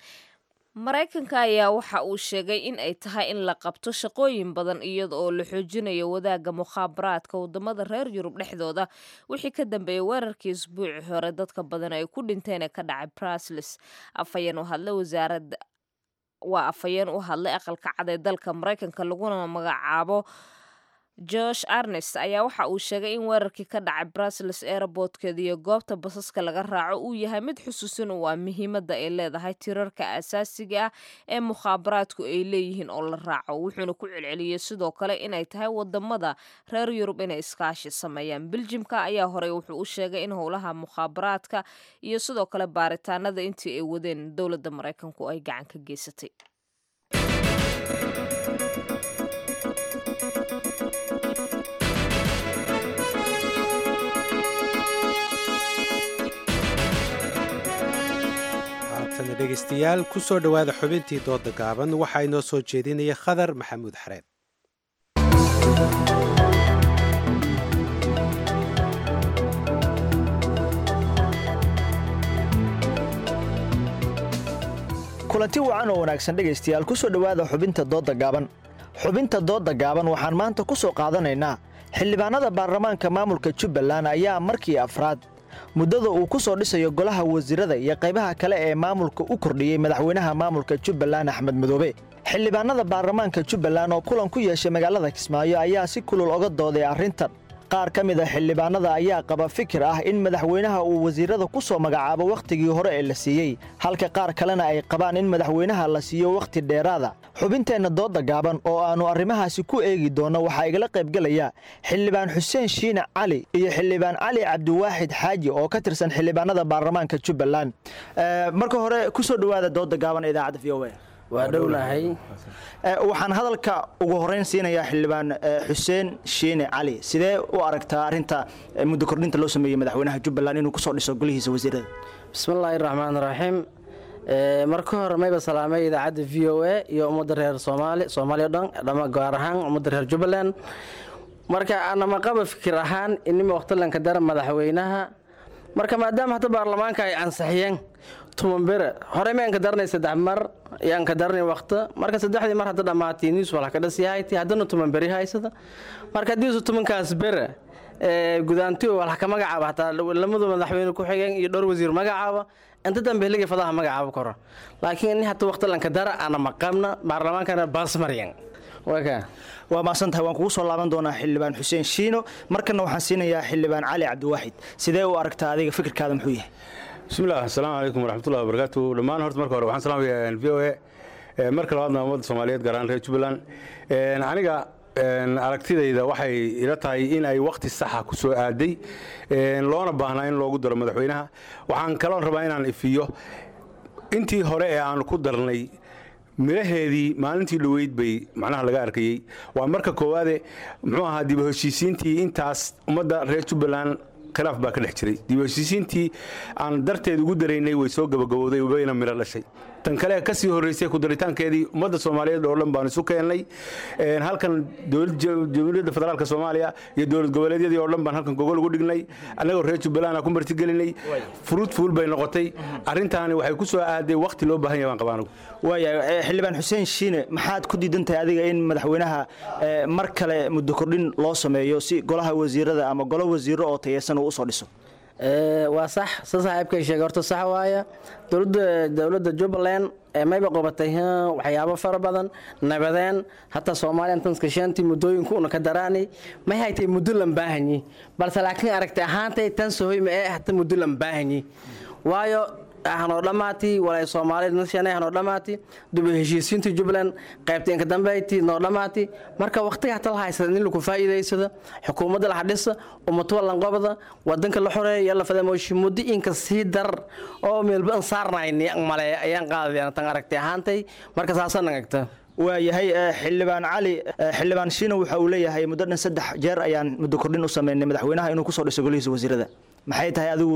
maraykanka ayaa waxa uu sheegay in ay tahay in la qabto shaqooyin badan iyada oo la xoojinayo wadaagga mukhaabaraadka wadamada reer yurub dhexdooda wixii ka dambeeyey weerarkii isbuuci hore dadka badan ay ku dhinteen ee ka dhacay brasles afhayeen u hadlay wasaaradda waa afhayeen u hadlay aqalka cad ee dalka maraykanka laguna magacaabo josh arnest ayaa waxa uu sheegay in weerarkii ka dhacay brusels airbortkeeda iyo goobta basaska laga raaco uu yahay mid xusuusin u ah muhiimadda ay leedahay tirarka asaasiga ah ee mukhaabaraadku ay leeyihiin oo la raaco wuxuuna ku celceliyey sidoo kale inay tahay wadamada reer yurub inay iskaashi sameeyaan beljimka ayaa horey wuxuu u sheegay in howlaha mukhaabaraadka iyo sidoo kale baaritaanada intii ay wadeen dowladda maraykanku ay gacan ka geysatay haatana dhegaystayaal ku soo dhowaada xubintii dooda gaaban waxaa inoo soo jeedinaya khadar maxamuud xareed kulanti wacan oo wanaagsan dhegaystayaal ku soo dhowaada xubinta doodda gaaban xubinta doodda gaaban waxaan maanta ku soo qaadanaynaa xildhibaanada baarlamaanka maamulka jubbaland ayaa markii afraad muddada uu ku soo dhisayo golaha wasiirada iyo qaybaha kale ee maamulka u kordhiyey madaxweynaha maamulka jubbaland axmed madoobe xildhibaanada baarlamaanka jubbaland oo kulan ku yeeshay magaalada kismaayo ayaa si kulul oga dooday arrintan qaar ka mid a xildhibaanada ayaa qaba fikir ah in madaxweynaha uu wasiirada ku soo magacaabo wakhtigii hore ee la siiyey halka qaar kalena ay qabaan in madaxweynaha la siiyo wakhti dheeraada xubinteenna doodda gaaban oo aannu arrimahaasi ku eegi doonno waxaa igala qaybgelaya xildhibaan xuseen shiine cali iyo xildhibaan cali cabdiwaaxid xaaji oo ka tirsan xildhibaanada baarlamaanka jubbaland marka hore ku soo dhowaada doodda gaaban ee idaacadda v o waa dhownahay waxaan hadalka ugu horeyn siinayaa xildhibaan xuseen shiine cali sidee u aragtaa arinta muddo kordhinta loo sameeyey madaxweynaha jubbaland inuu kusoo dhiso golihiisa wasiirada bismillaahi raxmaan raxiim marka hore mayba salaamay idaacadda v o a iyo ummadda reer soomaali soomaaliya o dhan dhama gaar ahaan ummadda reer jubbaland marka anama qaba fikir ahaan inima waqtilanka dara madaxweynaha marka maadaama hadda baarlamaanka ay ansixiyeen tuman bere horey ma anka daranay saddex mar iyo anka daranay waqti marka saddexdii mar hadda dhammaatay news wala ka dhasiyahayti haddana tuman beri haysada marka haddii su tumankaas bere gudaanti wala ka magacaaba hataa lamadu madaxweyne ku xigeen iyo dhowr wasiir magacaaba inta dambe heliga fadaha magacaaba koro laakiin in hata waqti lanka dara ana maqamna baarlamaankana baas maryan waa maasantahay waan kugu soo laaban doonaa xildhibaan xuseen shiino markana waxaan siinayaa xildhibaan cali cabdiwaaxid sidee u aragtaa adiga fikirkaada muxuu yahay bismillaah asalaamu calaykum waraxmatullahi wabarakaatu dhammaan horta marka hore waxaan salaamayaa v o a marka labaadna ummadda soomaaliyeed gaar ahaan reer jubbaland aniga aragtidayda waxay ila tahay in ay wakhti saxa ku soo aaday loona baahnaa in loogu daro madaxweynaha waxaan kaloon rabaa inaan ifiyo intii hore ee aan ku darnay midhaheedii maalintii dhoweyd bay macnaha laga arkayey waa marka koowaade muxuu ahaa dib u heshiisiintii intaas ummadda reer jubbaland khilaaf baa ka dhex jiray dib u heshiisiintii aan darteed ugu daraynay way soo gabagabowday wayna midho dhashay tan kale ka sii horraysay kudaritaankeedii ummadda soomaaliyeed oo dhan baan isu keennay halkan jamhuuriyadda federaalka soomaaliya iyo dowlad goboleedyadii oo dhan baan halkan gogol ugu dhignay annagoo reer jubbaland aan ku martigelinay furuud fuul bay noqotay arrintaani waxay ku soo aaday wakhti loo baahan yahay baan qabaa anigu waaya xildhibaan xuseen shiine maxaad ku diidan tahay adiga in madaxweynaha mar kale muddo kordhin loo sameeyo si golaha wasiirada ama golo wasiiro oo tayeysan uu usoo dhiso waa sax sa saaxiibkay sheegay horta sax waaya dowladda dowladda jubbaland mayba qabatay waxyaabo fara badan nabadeen hataa soomaaliya tanskashantii muddooyinku una ka daraanay may haytay muddo lan baahanyi balse laakiin aragtay ahaantay tan sohoy ma ee hata muddo lan baahanyi waayo hanoo dhammaati walay soomaalida nashana hanoo dhammaati dib u heshiisiinta jubbaland qaybta inka dambeyti noo dhammaati marka waqtiga hata la haysada in lagu faa'iidaysada xukuumadda la hadhisa ummatuwa lanqobada wadanka la xoreeya yalla fadamooshi muddo inka sii dar oo meelba an saarnayni male ayaan qaadayaan tan aragtay ahaantay marka saasaan agta waayahay xildhibaan cali xildhibaan shiina waxa uu leeyahay muddo dhan saddex jeer ayaan muddo kordhin u sameynay madaxweynaha inuu kusoo dhiso golihiisa wasiirada maxay tahay adigu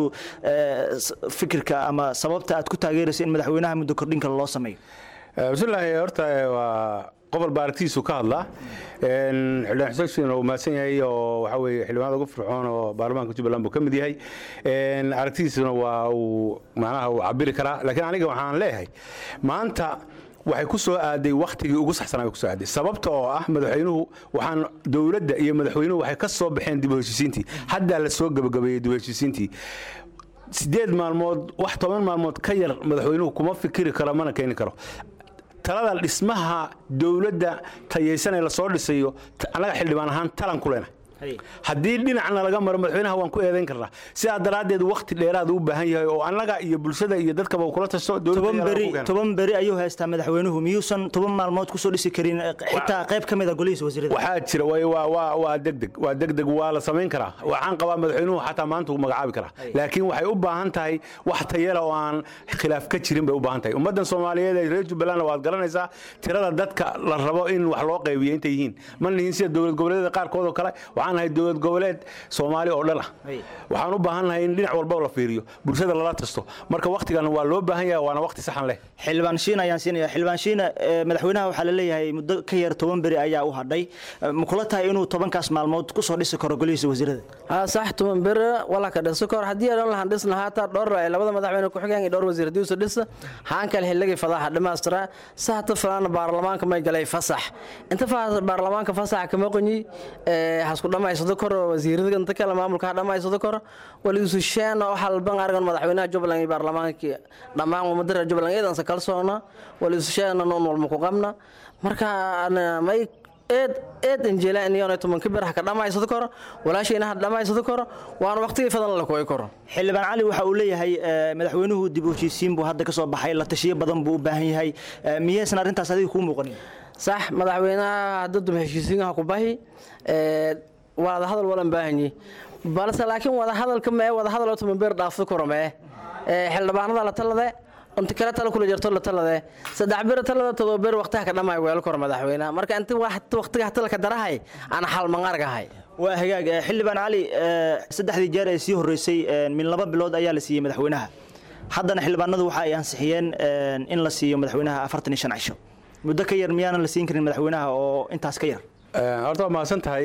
fikirka ama sababta aad ku taageeraysa in madaxweynaha muddo kordhin kale loo sameeyo bismillaahi horta waa qofal baa aragtidiisu ka hadlaa xildhibaan xuseen shiin oo mahadsan yahay oo waxa weeye xildhibaanada ugu fircoon oo baarlamaanka jubbaland buu ka mid yahay aragtidiisuna waa uu macnaha uu cabiri karaa laakiin aniga waxaan leeyahay maanta waxay ku soo aaday wakhtigii ugu saxsanaa bay ku soo aaday sababta oo ah madaxweynuhu waxaan dowladda iyo madaxweynuhu waxay ka soo baxeen dib u heshiisiintii haddaa la soo gabagabeeyey dib u heshiisiintii sideed maalmood wax toban maalmood ka yar madaxweynuhu kuma fikiri karo mana keeni karo talada dhismaha dowladda tayaysan ee lasoo dhisayo annaga xildhibaan ahaan talan ku leenahay haddii dhinacna laga maro madaxweynaha waan ku eedayn karnaa sidaa daraaddeed wakhti dheeraad u baahan yahay oo annaga iyo bulshada iyo dadkaba uu kula tasto toban beri ayuu haystaa madaxweynuhu miyuusan toban maalmood kusoo dhisi karin xitaa qayb ka mid a golihiisa wasiirada waxaa jira waa degdeg waa degdeg waa la samayn karaa waxaan qabaa madaxweynuhu xataa maanta uu magacaabi karaa laakiin waxay u baahan tahay wax tayala oo aan khilaaf ka jirin bay u baahan tahay ummaddan soomaaliyeed ee reer jubbalandna waad garanaysaa tirada dadka la rabo in wax loo qaybiyo intay yihiin ma nihin sida dowlad goboleedyada qaarkood oo kale waxaan nahay dowlad goboleed soomaali oo dhan ah waxaan u baahannahay in dhinac walba la fiiriyo bulshada lala tasto marka wakhtigan waa loo baahan yahay waana wakhti saxan leh xildhibaan shiina ayaan siinaya xildhibaan shiina madaxweynaha waxaa la leeyahay muddo ka yar toban beri ayaa u hadhay ma kula tahay inuu tobankaas maalmood kusoo dhisi karo golihiisa wasiirada sax toban beri walaa ka dhisi karo haddii aan lahan dhisna haata dhowr labada madaxweyne ku xigeen iyo dhowr wasiir haddii usa dhisa haan kale xilligii fadaxa dhimaastira sahata falaana baarlamaanka may galay fasax inta baarlamaanka fasaxa kama qonyi hasku dhamaysado koro wasiirada inta kale maamulka ha dhamaysado koro waliususheena oo halban argan madaxweynaha jubbaland iyo baarlamaanka dhammaan ummadda reer jubbaland iidansa kalsoona waliususheena noon walma ku qabna marka may eed eed injeela iniyona tobanka bir ha ka dhamaysado karo walaashayna ha dhamaysado karo waana waqtigii fadan la kooyi karo xildhibaan cali waxa uu leeyahay madaxweynuhu dib u heshiisiin buu hadda ka soo baxay la tashiyo badan buu u baahan yahay miyaysan arrintaas adiga kuu muuqanin sax madaxweynaha hadda dum heshiisiinha ku bahi wada hadal walan baahanyi balse laakiin wada hadalka mee wada hadal oo tuman beer dhaafso karo mee xildhibaanada la talade inta kale tala kula jirto la talade saddex bir talada todoba beer waqtiha ka dhamay weel karo madaxweynaha marka inta waqtiga hata ka darahay ana xal mangargahay waa hagaag xildhibaan cali saddexdii jeer ee sii horreysay min laba bilood ayaa la siiyey madaxweynaha haddana xildhibaanadu waxa ay ansixiyeen in la siiyo madaxweynaha afartan iyo shan cisho muddo ka yar miyaanan la siin karin madaxweynaha oo intaas ka yar horta waa mahadsan tahay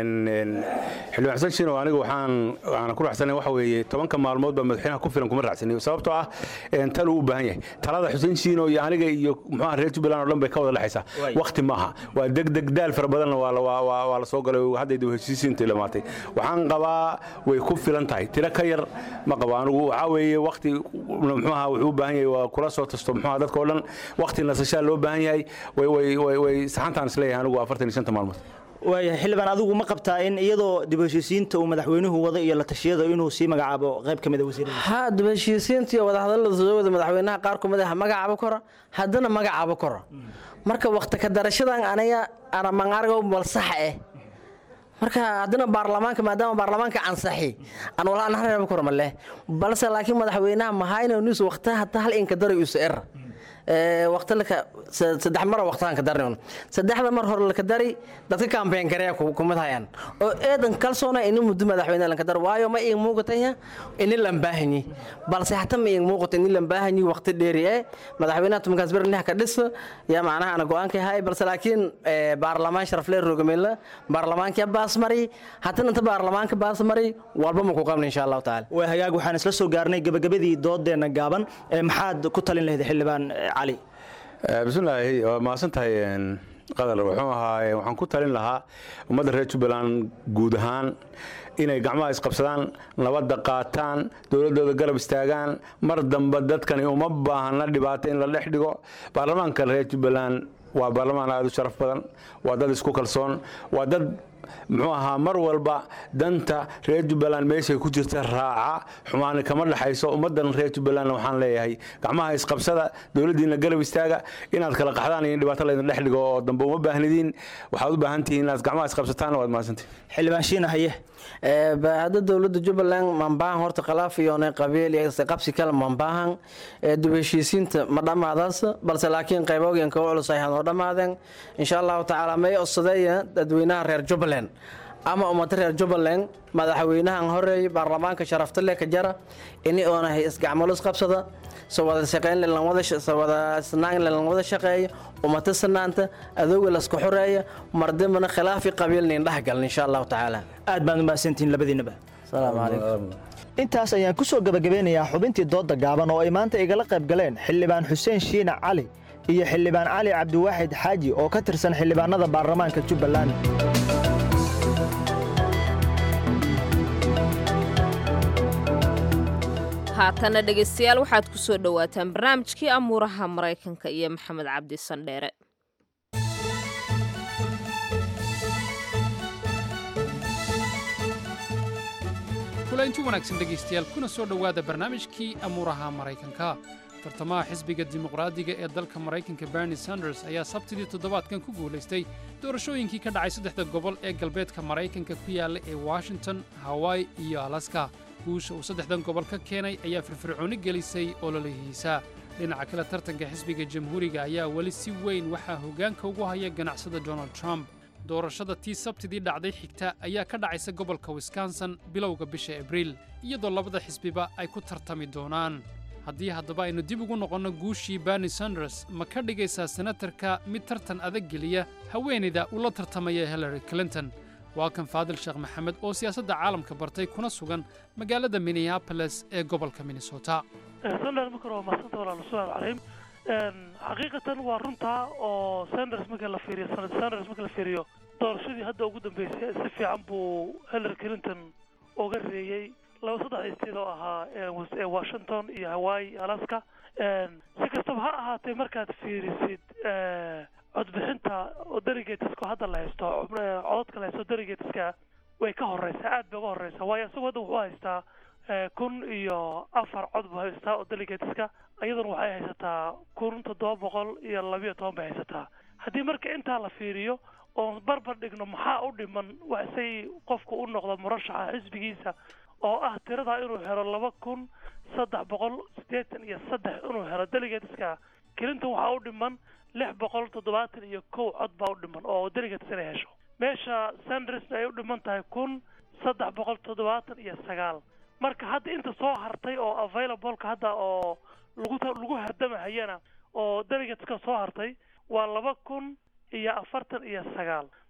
xildhibaan xasan shiino aniga waxaan waxaan ku raacsanayn waxa weeye tobanka maalmood baa madaxweynaha ku filan kuma raacsanay sababtoo ah tal uu u baahan yahay talada xuseen shiino iyo aniga iyo muxuaha reer jubbaland oo dhan bay ka wada dhexaysaa waqti maaha waa degdeg daal fara badanna waa la- waa- waa waa la soo galay hadday dib heshiisiinta dhamaatay waxaan qabaa way ku filan tahay tiro ka yar ma qabo anigu waxaa weeye waqti muxuaha wuxuu u baahan yahay waa kula soo tasto muxuaha dadka oo dhan waqti nasashaa loo baahan yahay way way way way saxantaan isleeyahay anigu afartan iyo shanta maalmood waayahay xildhibaan adigu ma qabtaa in iyadoo dib u heshiisiinta uu madaxweynuhu wado iyo la tashiyada inuu sii magacaabo qayb ka mid a wasiirada ha dib heshiisiinta iyo wadahadallada soo wada madaxweynaha qaar kumid ah magacaabo kora haddana magacaabo kora marka waqti ka darashadan aniga aramangargo malsax eh marka haddana baarlamaanka maadaama baarlamaanka ansaxi aan wala aan hareeba kora maleh balse laakiin madaxweynaha mahayna nus waqti hata hal inka daray usa er waqti laka saddex mar waqtihan ka darni saddexda mar hore laka dari dadka campaign gareeya kumid hayaan oo eedan kalsoona ini muddo madaxweyne lanka dar waayo ma iin muuqataya ini lan baahanyi balse hata ma iin muuqata ini lan baahanyi waqti dheeri eh madaxweynaha tumankaas berniha ka dhis yaa macnaha ana go-aanka hay balse laakiin baarlamaan sharafle rogamela baarlamaanka baas mari hatana inta baarlamaanka baas mari walba ma ku qabna insha allahu tacaala waa hagaag waxaan isla soo gaarnay gabagabadii doodeenna gaaban ee maxaad ku talin lahayd xildhibaan eh, cali bismillaahi waa mahadsan tahay qadar wuxuu ahaa waxaan ku talin lahaa ummadda reer jubbaland guud ahaan inay gacmaha isqabsadaan nabadda qaataan dowladdooda garab istaagaan mar dambe dadkani uma baahna dhibaato in la dhex dhigo baarlamaanka reer jubbaland waa baarlamaan aad u sharaf badan waa dad isku kalsoon waa dad muxuu ahaa mar walba danta reer jubbaland meeshay ku jirta raaca xumaani kama dhexayso ummaddan reer jubbaland waxaan leeyahay gacmaha isqabsada dowladdiina garab istaaga inaad kala qaxdaan iyo in dhibaato laydin dhex dhigo oo dambe uma baahnidiin waxaad u baahan tihiin inaad gacmaha isqabsataan waad mahadsantihin xildhibaan shiina haye hadda dowladda jubbaland mambaahan horta khilaaf iyo ne qabiil iyo qabsi kale mambaahan dib heshiisiinta ma dhammaadaas balse laakiin qaybooyinka u culus ay hanoo dhammaadeen insha allahu tacaala may osadeeya dadweynaha reer jubbaland ama ummada reer jubbaland madaxweynahan horeey baarlamaanka sharafta leh ka jara ini oona isgacmalo isqabsada soo wada shaqeyn soo wada snaan lan wada shaqeeya ummata sanaanta adooga laska xoreeya mardambana khilaafi qabiilna indhaha galan insha allahu tacaala aad baan u mahadsantihiin labadiinaba salaamu calaykum intaas ayaan ku soo gabagabeynayaa xubintii doodda gaaban oo ay maanta igala qayb galeen xildhibaan xuseen shiina cali iyo xildhibaan cali cabdiwaaxid xaaji oo ka tirsan xildhibaanada baarlamaanka jubbaland haatana dhegaystayaal waxaad ku soo dhowaataan barnaamijkii amuuraha maraykanka iyo maxamed cabdi sandheere kulaynti wanaagsan dhegaystayaal kuna soo dhowaada barnaamijkii amuuraha maraykanka tartamaha xisbiga dimuqraadiga ee dalka maraykanka bernie sanders ayaa sabtidii toddobaadkan ku guulaystay doorashooyinkii ka dhacay saddexda gobol ee galbeedka maraykanka ku yaalla ee washington hawaii iyo alaska guusha uu saddexdan gobol ka keenay ayaa firfircooni gelisay ololihiisa dhinaca kale tartanka xisbiga jamhuuriga ayaa weli si weyn waxaa hoggaanka ugu haya ganacsada donald trump doorashada tii sabtidii dhacday xigta ayaa ka dhacaysa gobolka wisconsin bilowga bisha abriil iyadoo labada xisbiba ay ku tartami doonaan haddii haddaba aynu dib ugu noqonno guushii bernie sanders ma ka dhigaysaa senatarka mid tartan adag geliya haweenayda ula tartamaya hillary clinton waa kan faadil sheekh maxamed oo siyaasadda caalamka bartay kuna sugan magaalada minneapolis ee gobolka minnesota sanders marka hore waa mahadsanta walaal assalaamu calaykum xaqiiqatan waa runtaa oo sanders marka la fiiriyo sanad sanders marka la fiiriyo doorashadii hadda ugu dambeysay si fiican buu hillary clinton uga reeyey laba saddex state oo ahaa ee washington iyo hawaii alaska si kastaba ha ahaatee markaad fiirisid codbixinta oo delegateska hadda la haysto codadka la haysto delegateska way ka horeysaa aad bay uga horeysaa waayo isagoo hadda wuxuu haystaa kun iyo afar cod buu haystaa oo delegateska iyaduna waxay haysataa kun toddoba boqol iyo labiyo toban bay haysataa haddii marka intaa la fiiriyo oon barbar dhigno maxaa u dhiman say qofku u noqdo murashaxa xisbigiisa oo ah tirada inuu helo laba kun saddex boqol siddeetan iyo saddex inuu helo delegateska clinton waxaa u dhiman lix boqol toddobaatan iyo kow cod baa u dhiman oo delegates inay hesho meesha sandersna ay u dhiman tahay kun saddex boqol toddobaatan iyo sagaal marka hadda inta soo hartay oo availableka hadda oo lagu lagu hardamahayana oo delegateska soo hartay waa laba kun iyo afartan iyo sagaal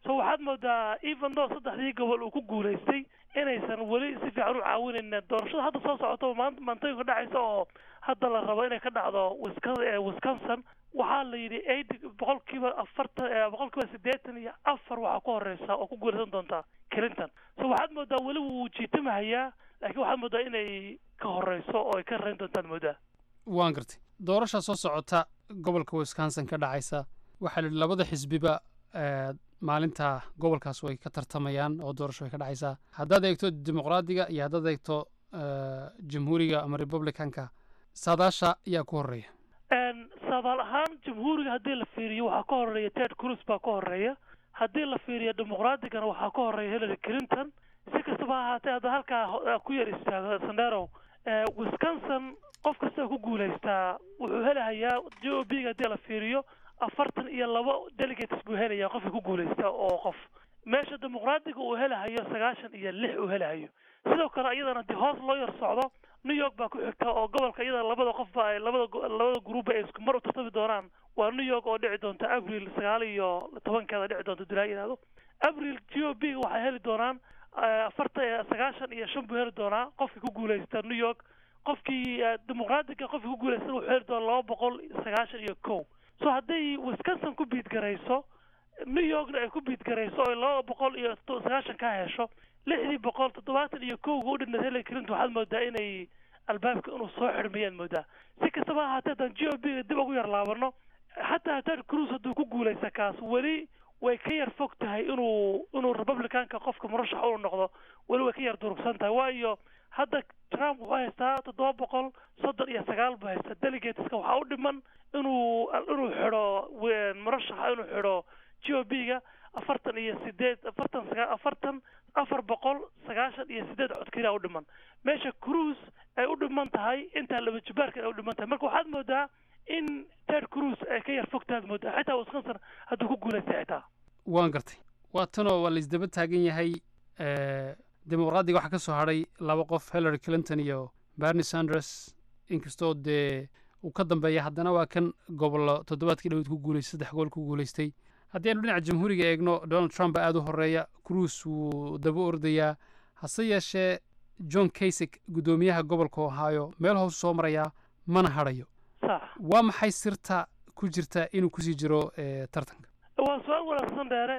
so waxaad moodaa even though saddexdii gobol uu ku guulaystay inaysan weli si fiican u caawinayn doorashada hadda soo socota maanta maantooyinka dhacaysa oo hadda la rabo inay ka dhacdo Wisca- wisconsin waxaa la yidhi eighty boqolkiiba afartan eh, boqolkiiba siddeetan iyo afar waxaa ku horeysa oo ku guulaysan doonta clinton so waxaad moodaa weli wuu jiitamahayaa laakiin waxaad moodaa inay ka horeyso oo ay ka rayn doontaad moodaa waan gartay doorasha soo socota gobolka wisconsin ka dhacaysa waxaa la yidhi labada xisbiba eh, maalinta gobolkaas way ka tartamayaan oo doorasho way ka dhacaysaa haddaad eegto dimuqraadiga iyo haddaad eegto eh, jamhuuriga ama republicanka saadaasha ayaa ku horeeya Een, saadaal ahaan jamhuuriga haddii la fiiriyo waxaa ka horeeya ted cruz baa ka horeeya haddii la fiiriyo dimuqraadigana waxaa ka horeeya hillary clinton si kastaba ha ahaatee hadda halkaa ho- ku yar istaago sandero Eh, wisconsin qof kasta ku guulaystaa wuxuu helahayaa j o b ga haddii la fiiriyo afartan iyo labo delegates buu helayaa qofka ku guulaysta oo qof meesha dimuqraadiga uu helahayo sagaashan iyo lix uu helahayo sidoo kale iyadana haddii hoos loo yar socdo new york baa ku xigta oo gobolka iyada labada qofba ay labada go- labada gruuba ay isku mar u tartami doonaan waa new york oo dhici doonta abril sagaal iyo tobankeeda dhici doonta dulaa yidhahdo abril g o b ga waxay heli doonaan eh, afartan eh, sagaashan iyo shan buu heli doonaa qofkii ku guulaysta new york qofkii eh, dimuqraadiga qofkii ku guulaysta wuxuu heli doonaa laba boqol sagaashan iyo kow so hadday wisconsin ku biidgarayso new yorkna ay ku biidgarayso oo laba boqol iyo to- sagaashan ka hesho lixdii boqol toddobaatan iyo kowga u dhinayd hillary clinton waxaad moodaa inay albaabka inuu soo xidhmayaan moodaa si kastaba ha ahaatee haddaan g o b ga dib ugu yar laabano xataa ted cruz hadduu ku guulaysta kaas weli way ka yar fog tahay inuu inuu republicanka qofka murashaxa uu noqdo weli way ka yar durugsan tahay waayo hadda trump wuxuu haystaa toddoba boqol soddon iyo sagaal buu haystaa delegateska waxaa u dhiman inuu inuu xidho we- murashaxa inuu xidho g o b ga afartan iyo sideed afartan saga afartan afar boqol sagaashan iyo sideed cod keliya u dhiman meesha cruise ay u dhiman tahay intaa laba jibaarka ay u dhiman tahay marka waxaad moodaa in ted cruz ay ka yar fog tahaad moodaa xitaa wisconsin hadduu ku guulaystay xitaa waan gartay waa tanoo waa laisdaba taagan yahay eh, dimuqraadiga waxaa ka soo hadhay laba qof hillary clinton iyo bernie sanders inkastoo dee uu ka dambeeya haddana waa kan gobollo toddobaadkii dhawed ku guulaystay saddex gobol ku guulaystay haddii aynu dhinaca jamhuuriga eegno donald trump baa aada u horeeya cruise wuu daba ordayaa hase yeeshee john kasik guddoomiyaha gobolka ohio meel hoos soo marayaa mana hadhayo sax waa maxay sirta ku jirta inuu kusii jiro eh, tartanka waa su-aal wanaagsan dheere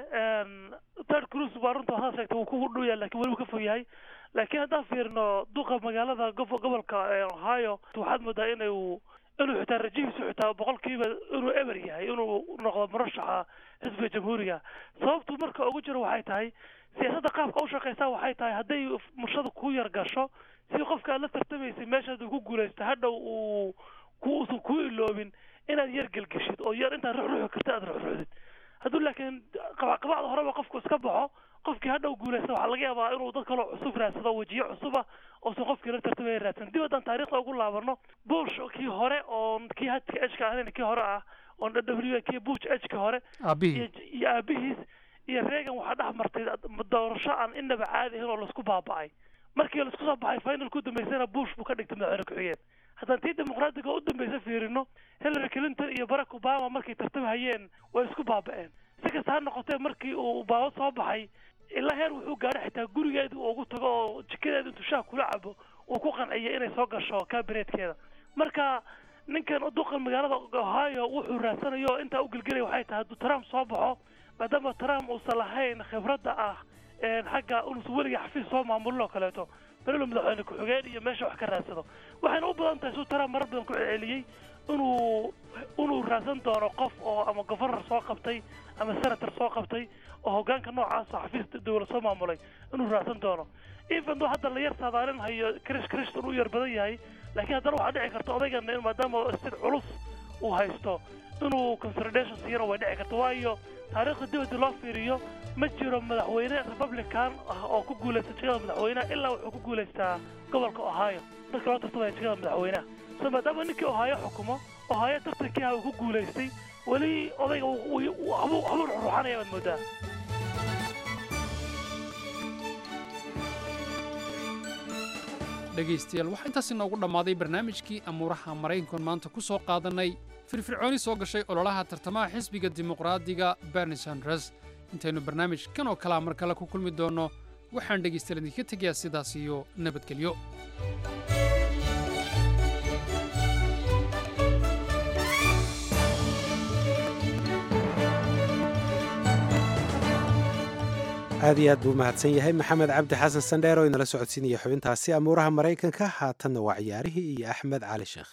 ted cruz waa runta waxaad sheegtay wuu kugu dhow yahay laakiin weli wuu ka fog yahay laakiin haddaan fiirino duqa magaalada gobo- gobolka eh, ohio waxaad moodaa inuu inuu xitaa rajihiisu xitaa boqolkiiba inuu eber yahay inuu noqdo murashaxa xisbiga jamhuuriga sababtu marka ugu jiro waxay tahay siyaasadda qaabka u shaqeysaa waxay tahay hadday murshada ku yar gasho si qofka aad la tartamaysay meeshaad uu ku guulaysto hadhow uu ku uusan kuu iloobin inaad yar gelgeshid oo yar intaad ruxruxi karta aad ruxruxdid hadduu laakiin qaba- qabacda horeba qofku iska baxo qofkii hadhow guulaysta waxaa laga yaabaa inuu dad kaloo cusub raadsado wejiyo cusub ah oosan qofkii la tartamaya raadsan dib haddaan taariikhda ugu laabano bush kii hore oo kii hadka ejka ahayn kii hore ah oo w kii bush ejka hore Aabihii. iyo iyo aabihiis iyo reagan waxaa dhex martay doorasho aan inaba caadi ahayn oo laisku baaba'ay markii laisku soo baxay finalku dambeysana bush buu ka dhigtay madaxweyne ku-xigeen haddaan tii dimuqraadiga u dambeysa fiirino hillary clinton iyo barack obama markay tartamahayeen way isku baaba'een si kasta ha noqotee markii uu obama soo baxay ilaa heer wuxuu gaadhay xitaa gurigeedii uu ugu tago oo jikadeeda intuu shaah kula cabo uu ku qanciyay inay soo gasho kabineetkeeda marka ninkan duqan magaalada ohio wuxuu raadsanayo oo intaa u gelgelaya waxay tahay hadduu trump soo baxo maadaama trump uusan lahayn khibradda ah een xagga inuusan weliga xafiis soo maamulin oo kaleeto belelo madaxweyne ku-xigeen iyo meesha wax ka raadsado waxayna u badan tahay suu trump marar badan ku celceliyey inuu inuu raadsan doono qof oo ama governor soo qabtay ama senator soo qabtay oo hoggaanka noocaas oo xafiis dowlad soo maamulay inuu raadsan doono even though hadda la yar saadaalin hayo krish krishton uu yar badan yahay laakiin haddana waxaa dhici karta odaygana in maadaama sid culus uu haysto inuu consolidation siiyana way dhici karta waayo taariikhda dibadda loo fiiriyo ma jiro madaxweyne republican ah oo ku guulaysta jagada madaxweynaha ilaa wuxuu ku guulaystaa gobolka ohio dadka loo tartamaya jagada madaxweynaha so maadaama ninkii ohio xukumo ohio tartankii ah uu ku guulaystay weli odayga wuu- wuu- waxbuu waxbuu ruxruxanaya baad moodaa dhegaystayaal waxaa intaas inoogu dhammaaday barnaamijkii amuuraha maraykankan maanta ku soo qaadannay firfircooni soo gashay ololaha tartamaha xisbiga dimuqraadiga bernie sanders intaynu barnaamij kan oo kalea mar kale ku kulmi doonno waxaan dhegaystayaal idinka tegayaa sidaas iyo nabadgelyo aad iyo aad buu mahadsan yahay maxamed cabdi xasan sandheer oo inala socodsiinaya xubintaasi amuuraha maraykanka haatanna waa ciyaarihii iyo axmed cali sheekh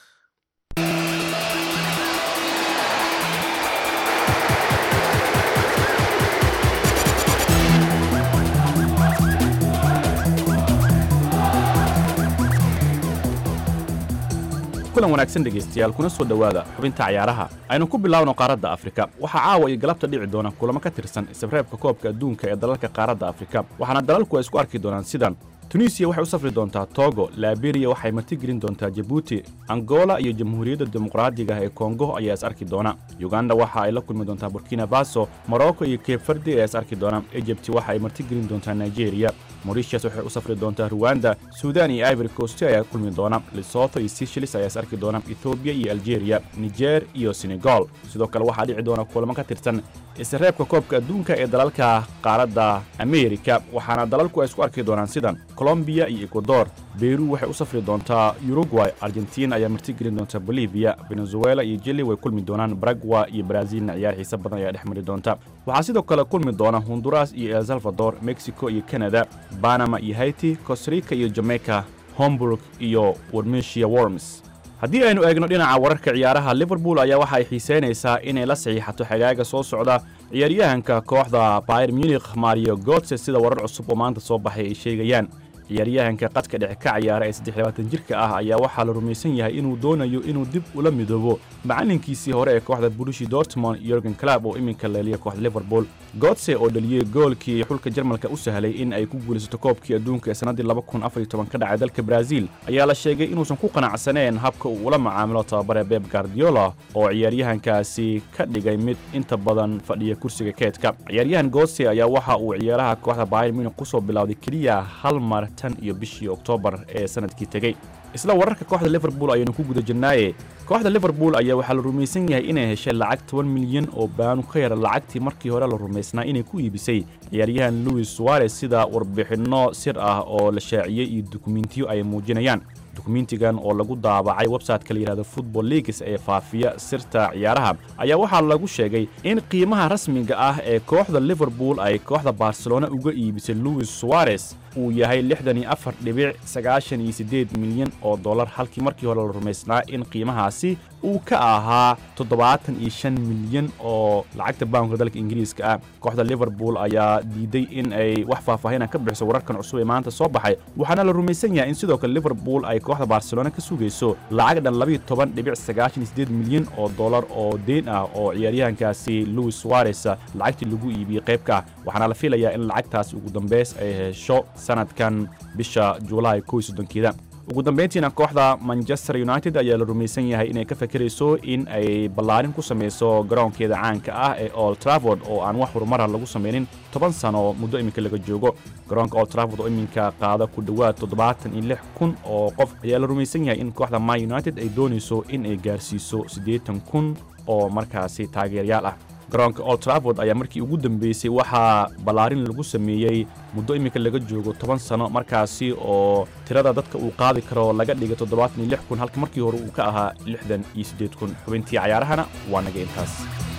kulan wanaagsan dhegaystayaal kuna soo dhowaada xubinta cayaaraha aynu ku bilaawno qaaradda afrika waxaa caawa iyo galabta dhici doona kulamo ka tirsan isreebka koobka adduunka ee dalalka qaaradda afrika waxaana dalalku ay isku arki doonaan sidan tunisiya waxay u safri doontaa togo laberiya waxay martigelin doontaa jabuuti angola iyo jamhuuriyadda dimuqraadiga ee kongo ayaa is arki doona yuganda waxa ay la kulmi doontaa burkina faso morocco iyo keebfardi ayaa is arki doona ejibti waxa ay martigelin doontaa nigeria moritius waxay u safri doontaa ruwanda suudan iyo ivory coast ayaa kulmi doona lesotho iyo seychelles ayaa is arki doona ethoobiya iyo algeria niger iyo senegal sidoo kale waxaa dhici doona kulamo ka tirsan isreebka koobka adduunka ee dalalka qaaradda amerika waxaana dalalku ay isku arki doonaan sidan colombiya iyo ecuador beru waxay u safri doontaa uruguay argentina ayaa martigelin doonta bolivia venezuela iyo jili way kulmi doonaan baragwa iyo brazilna ciyaar xiise badan ayaa dhex mari doonta waxaa sidoo kale kulmi doona honduras iyo el salvador mexico iyo canada banama iyo haiti costarica iyo jamaica homburg iyo warmesia worms haddii aynu eegno dhinaca wararka ciyaaraha liverpool ayaa waxa ay xiiseynaysaa inay la saxiixato xagaaga soo socda ciyaaryahanka kooxda bayer munikh mario gotse sida warar cusub oo maanta soo baxay ay sheegayaan ciyaaryahanka qadka dhexe ka ciyaara ee saddexlabaatan jirka ah ayaa waxaa la rumaysan yahay inuu doonayo inuu dib ula midoobo macalinkiisii hore ee kooxda burushi dortmond yorgen club oo iminka leeliya kooxda liverpool gotse oo dhaliyey goolkii xulka jarmalka u sahlay in ay ku guulaysato koobkii adduunka ee sannaddii ka dhacay dalka brazil ayaa la sheegay inuusan ku qanacsaneen habka uu ula macaamilo tababare beb guardiola oo ciyaaryahankaasi ka dhigay mid inta badan fadhiya kursiga keedka ciyaaryahan gotse ayaa waxa uu ciyaaraha kooxda bayer munich kusoo bilowday keliya hal mar tan iyo bishii oktoobar ee sanadkii tegey isla wararka kooxda liverpool ayaynu ku guda jirnaaye kooxda liverpool ayaa waxaa la rumaysan yahay inay heshay lacag toban milyan oo baanu ka yara lacagtii markii hore la rumaysnaa inay ku iibisay ciyaaryahan louis suarez sida warbixinno sir ah oo la shaaciyey iyo dukumentiyo ay muujinayaan dukumentigan oo lagu daabacay website-ka la yidhahdo football leagues ee faafiya sirta ciyaaraha ayaa waxaa lagu sheegay in qiimaha rasmiga ah ee kooxda liverpool ay kooxda barcelona uga iibisay louis suarez uu yahay lixdan iyo afar dhibic sagaashan iyo siddeed milyan oo dollar halkii markii hore la rumaysnaa in qiimahaasi uu ka ahaa toddobaatan iyo shan milyan oo lacagta baanka dalka ingiriiska ah kooxda liverpool ayaa diiday in ay wax faahfaahin ka bixiso wararkan cusub ee maanta soo baxay waxaana la rumaysan yahay in sidoo kale liverpool ay kooxda barcelona ka sugayso lacag dhan labiyo toban dhibic sagaashan iyo siddeed milyan oo dollar oo deen ah oo ciyaaryahankaasi louis suarez lacagtii lagu iibiyey qaybka ah waxaana la filayaa in lacagtaasi ugu dambeys ay hesho sanadkan bisha juulaay kow iyo soddonkeeda ugu dambayntiina kooxda manchester united ayaa la rumaysan yahay inay ka fakerayso in ay ballaarin ku samayso garoonkeeda caanka ah ee old traford oo aan wax horumara lagu samaynin toban sano muddo iminka laga joogo garoonka old traford oo iminka qaada ku dhowaad toddobaatan iyo lix kun oo qof ayaa la rumaysan yahay in kooxda man united ay doonayso in ay gaarsiiso siddeetan kun oo markaasi taageerayaal ah garoonka old traford ayaa markii ugu dambeysay waxaa ballaarin lagu sameeyey muddo iminka laga joogo toban sano markaasi oo tirada dadka uu qaadi karo laga dhigay toddobaatan iyo lix kun halka markii hore uu ka ahaa lixdan iyo siddeed kun xubintii cayaarahana waa naga intaas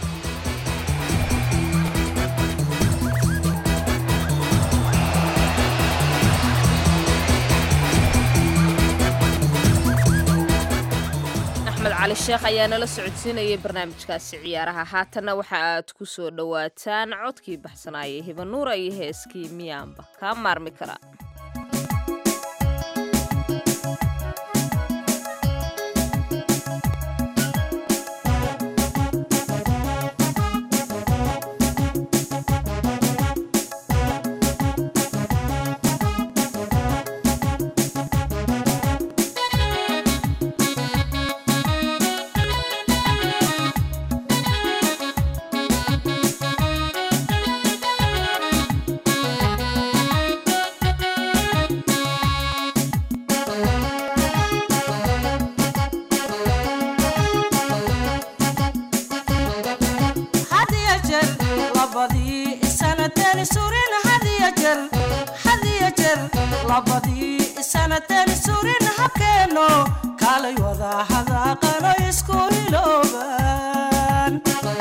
axmed cali sheekh ayaa nala socodsiinayay barnaamijkaasi ciyaaraha haatanna waxa aad ku soo dhowaataan codkii baxsanaayay hibanuura iyo heeskii miyaanba kaa maarmi karaa Thank you. sanatani surin hadiya jer hadiya jer labadii sanatani surin habkeeno kaalay wada hadaaqano isku hilooban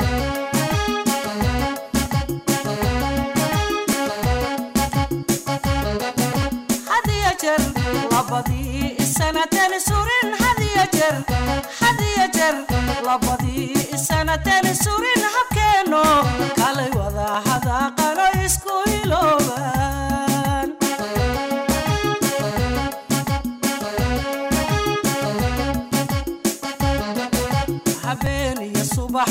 hadiya jer labadii sanatani surin hadiya jer hadiya jer labadii sanatani surin habkeeno kalay wada hadaaqano isku hilooban habeen iyo subax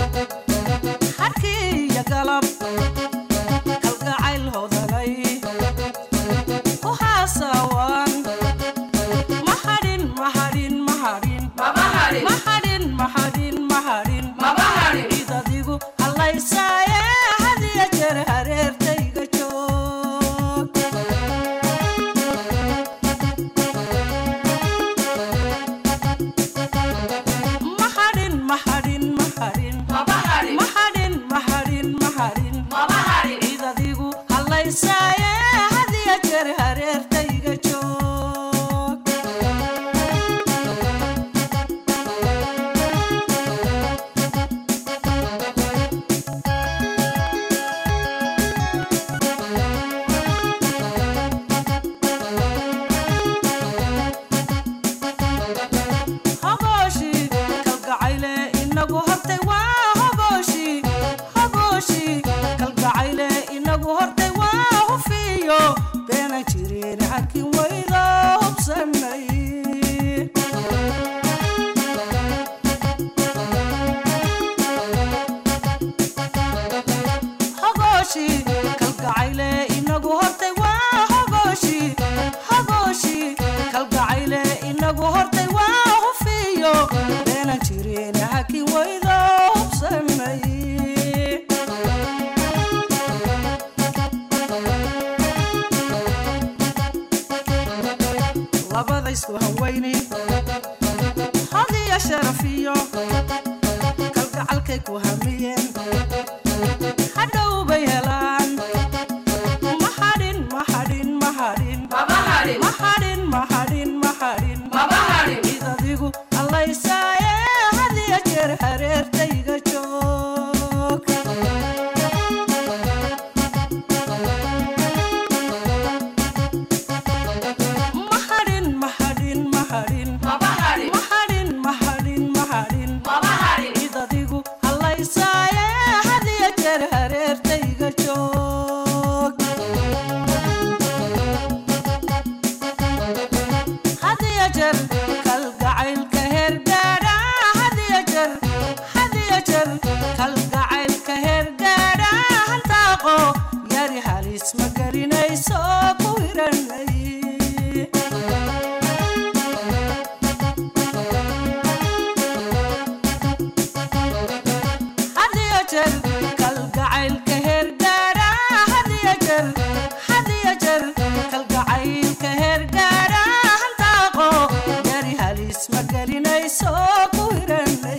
harkii iyo galab kalgacayl hodanay ku haasawan mahadhin mahadhin mahadhin mahadhin mahadhin mahadhin cid adigu hallaysaaye hadiya jeer hareertayga joog mahadhin mahadhin mahadhin mahadhin mahadhin mahadhin cid adigu hallaysaaye hadiya jeer hareertayga joog hogooshi kalgacayle inagu hortay waa hogooshi hogooshi kalgacayle inagu hortay waa hufiyo beenan jirin hakin wayda hubsanay hogooshi kalgacayle inagu hortay waa hogooshi hogooshi kalgacayle inagu hortay waa hufiyo beenan jirin hakin wayda hubsanay labada isku hawayni hadiya sharafiyo kalgacalkay ku hamiyeen hadhow bay helaan mahadhin mahadhin mahadhin mahadhin mahadhin mahadhin cid adigu hallaysaaye hadiya jeer hareertayga joog mahadhin mahadhin mahadhin mahadhin mahadhin mahadhin cid adigu hallaysaaye hadiya jeer hareertayga joog hadiya jeer kalgacaylka heergaadha hadiya jeer hadiya jeer kalgacaylka heergaadha hantaaqo yari halis ma gelinayso ku hiranay hadiya jeer kalgacaylka heergaadha hadiya jeer hadiya jeer kalgacaylka heergaadha hantaaqo yari halis ma gelinayso ku hiranay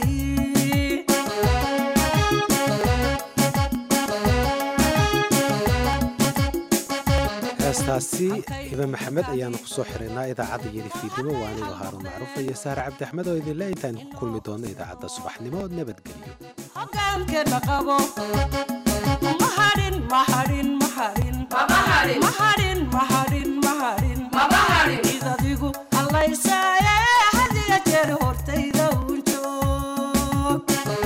heestaasi iba maxamed ayaanu ku soo xiraynaa idaacadda yeli fiidnimo waa anigoo haaruun macruufa iyo sahar cabdi axmed oo idinle intaan ku kulmi doonno idaacadda subaxnimo nabadgelyo hogaankeena qabo mahadhin mahadhin mahadhin mahadhin mahadhin mahadhin cid adigu hallaysaaye hadiya jeer hortayda uun joog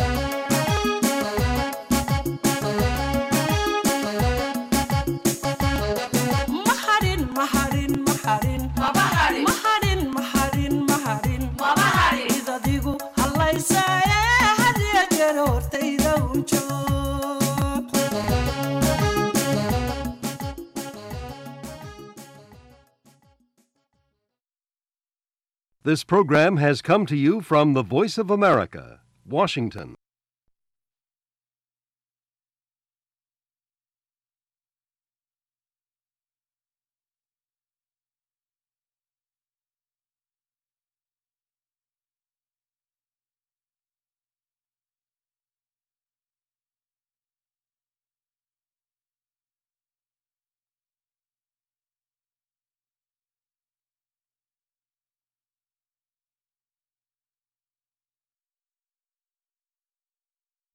mahadhin mahadhin mahadhin mahadhin mahadhin mahadhin cid adigu hallaysaaye hadiya jeer hortayda uun joog This program has come to you from the Voice of America, Washington.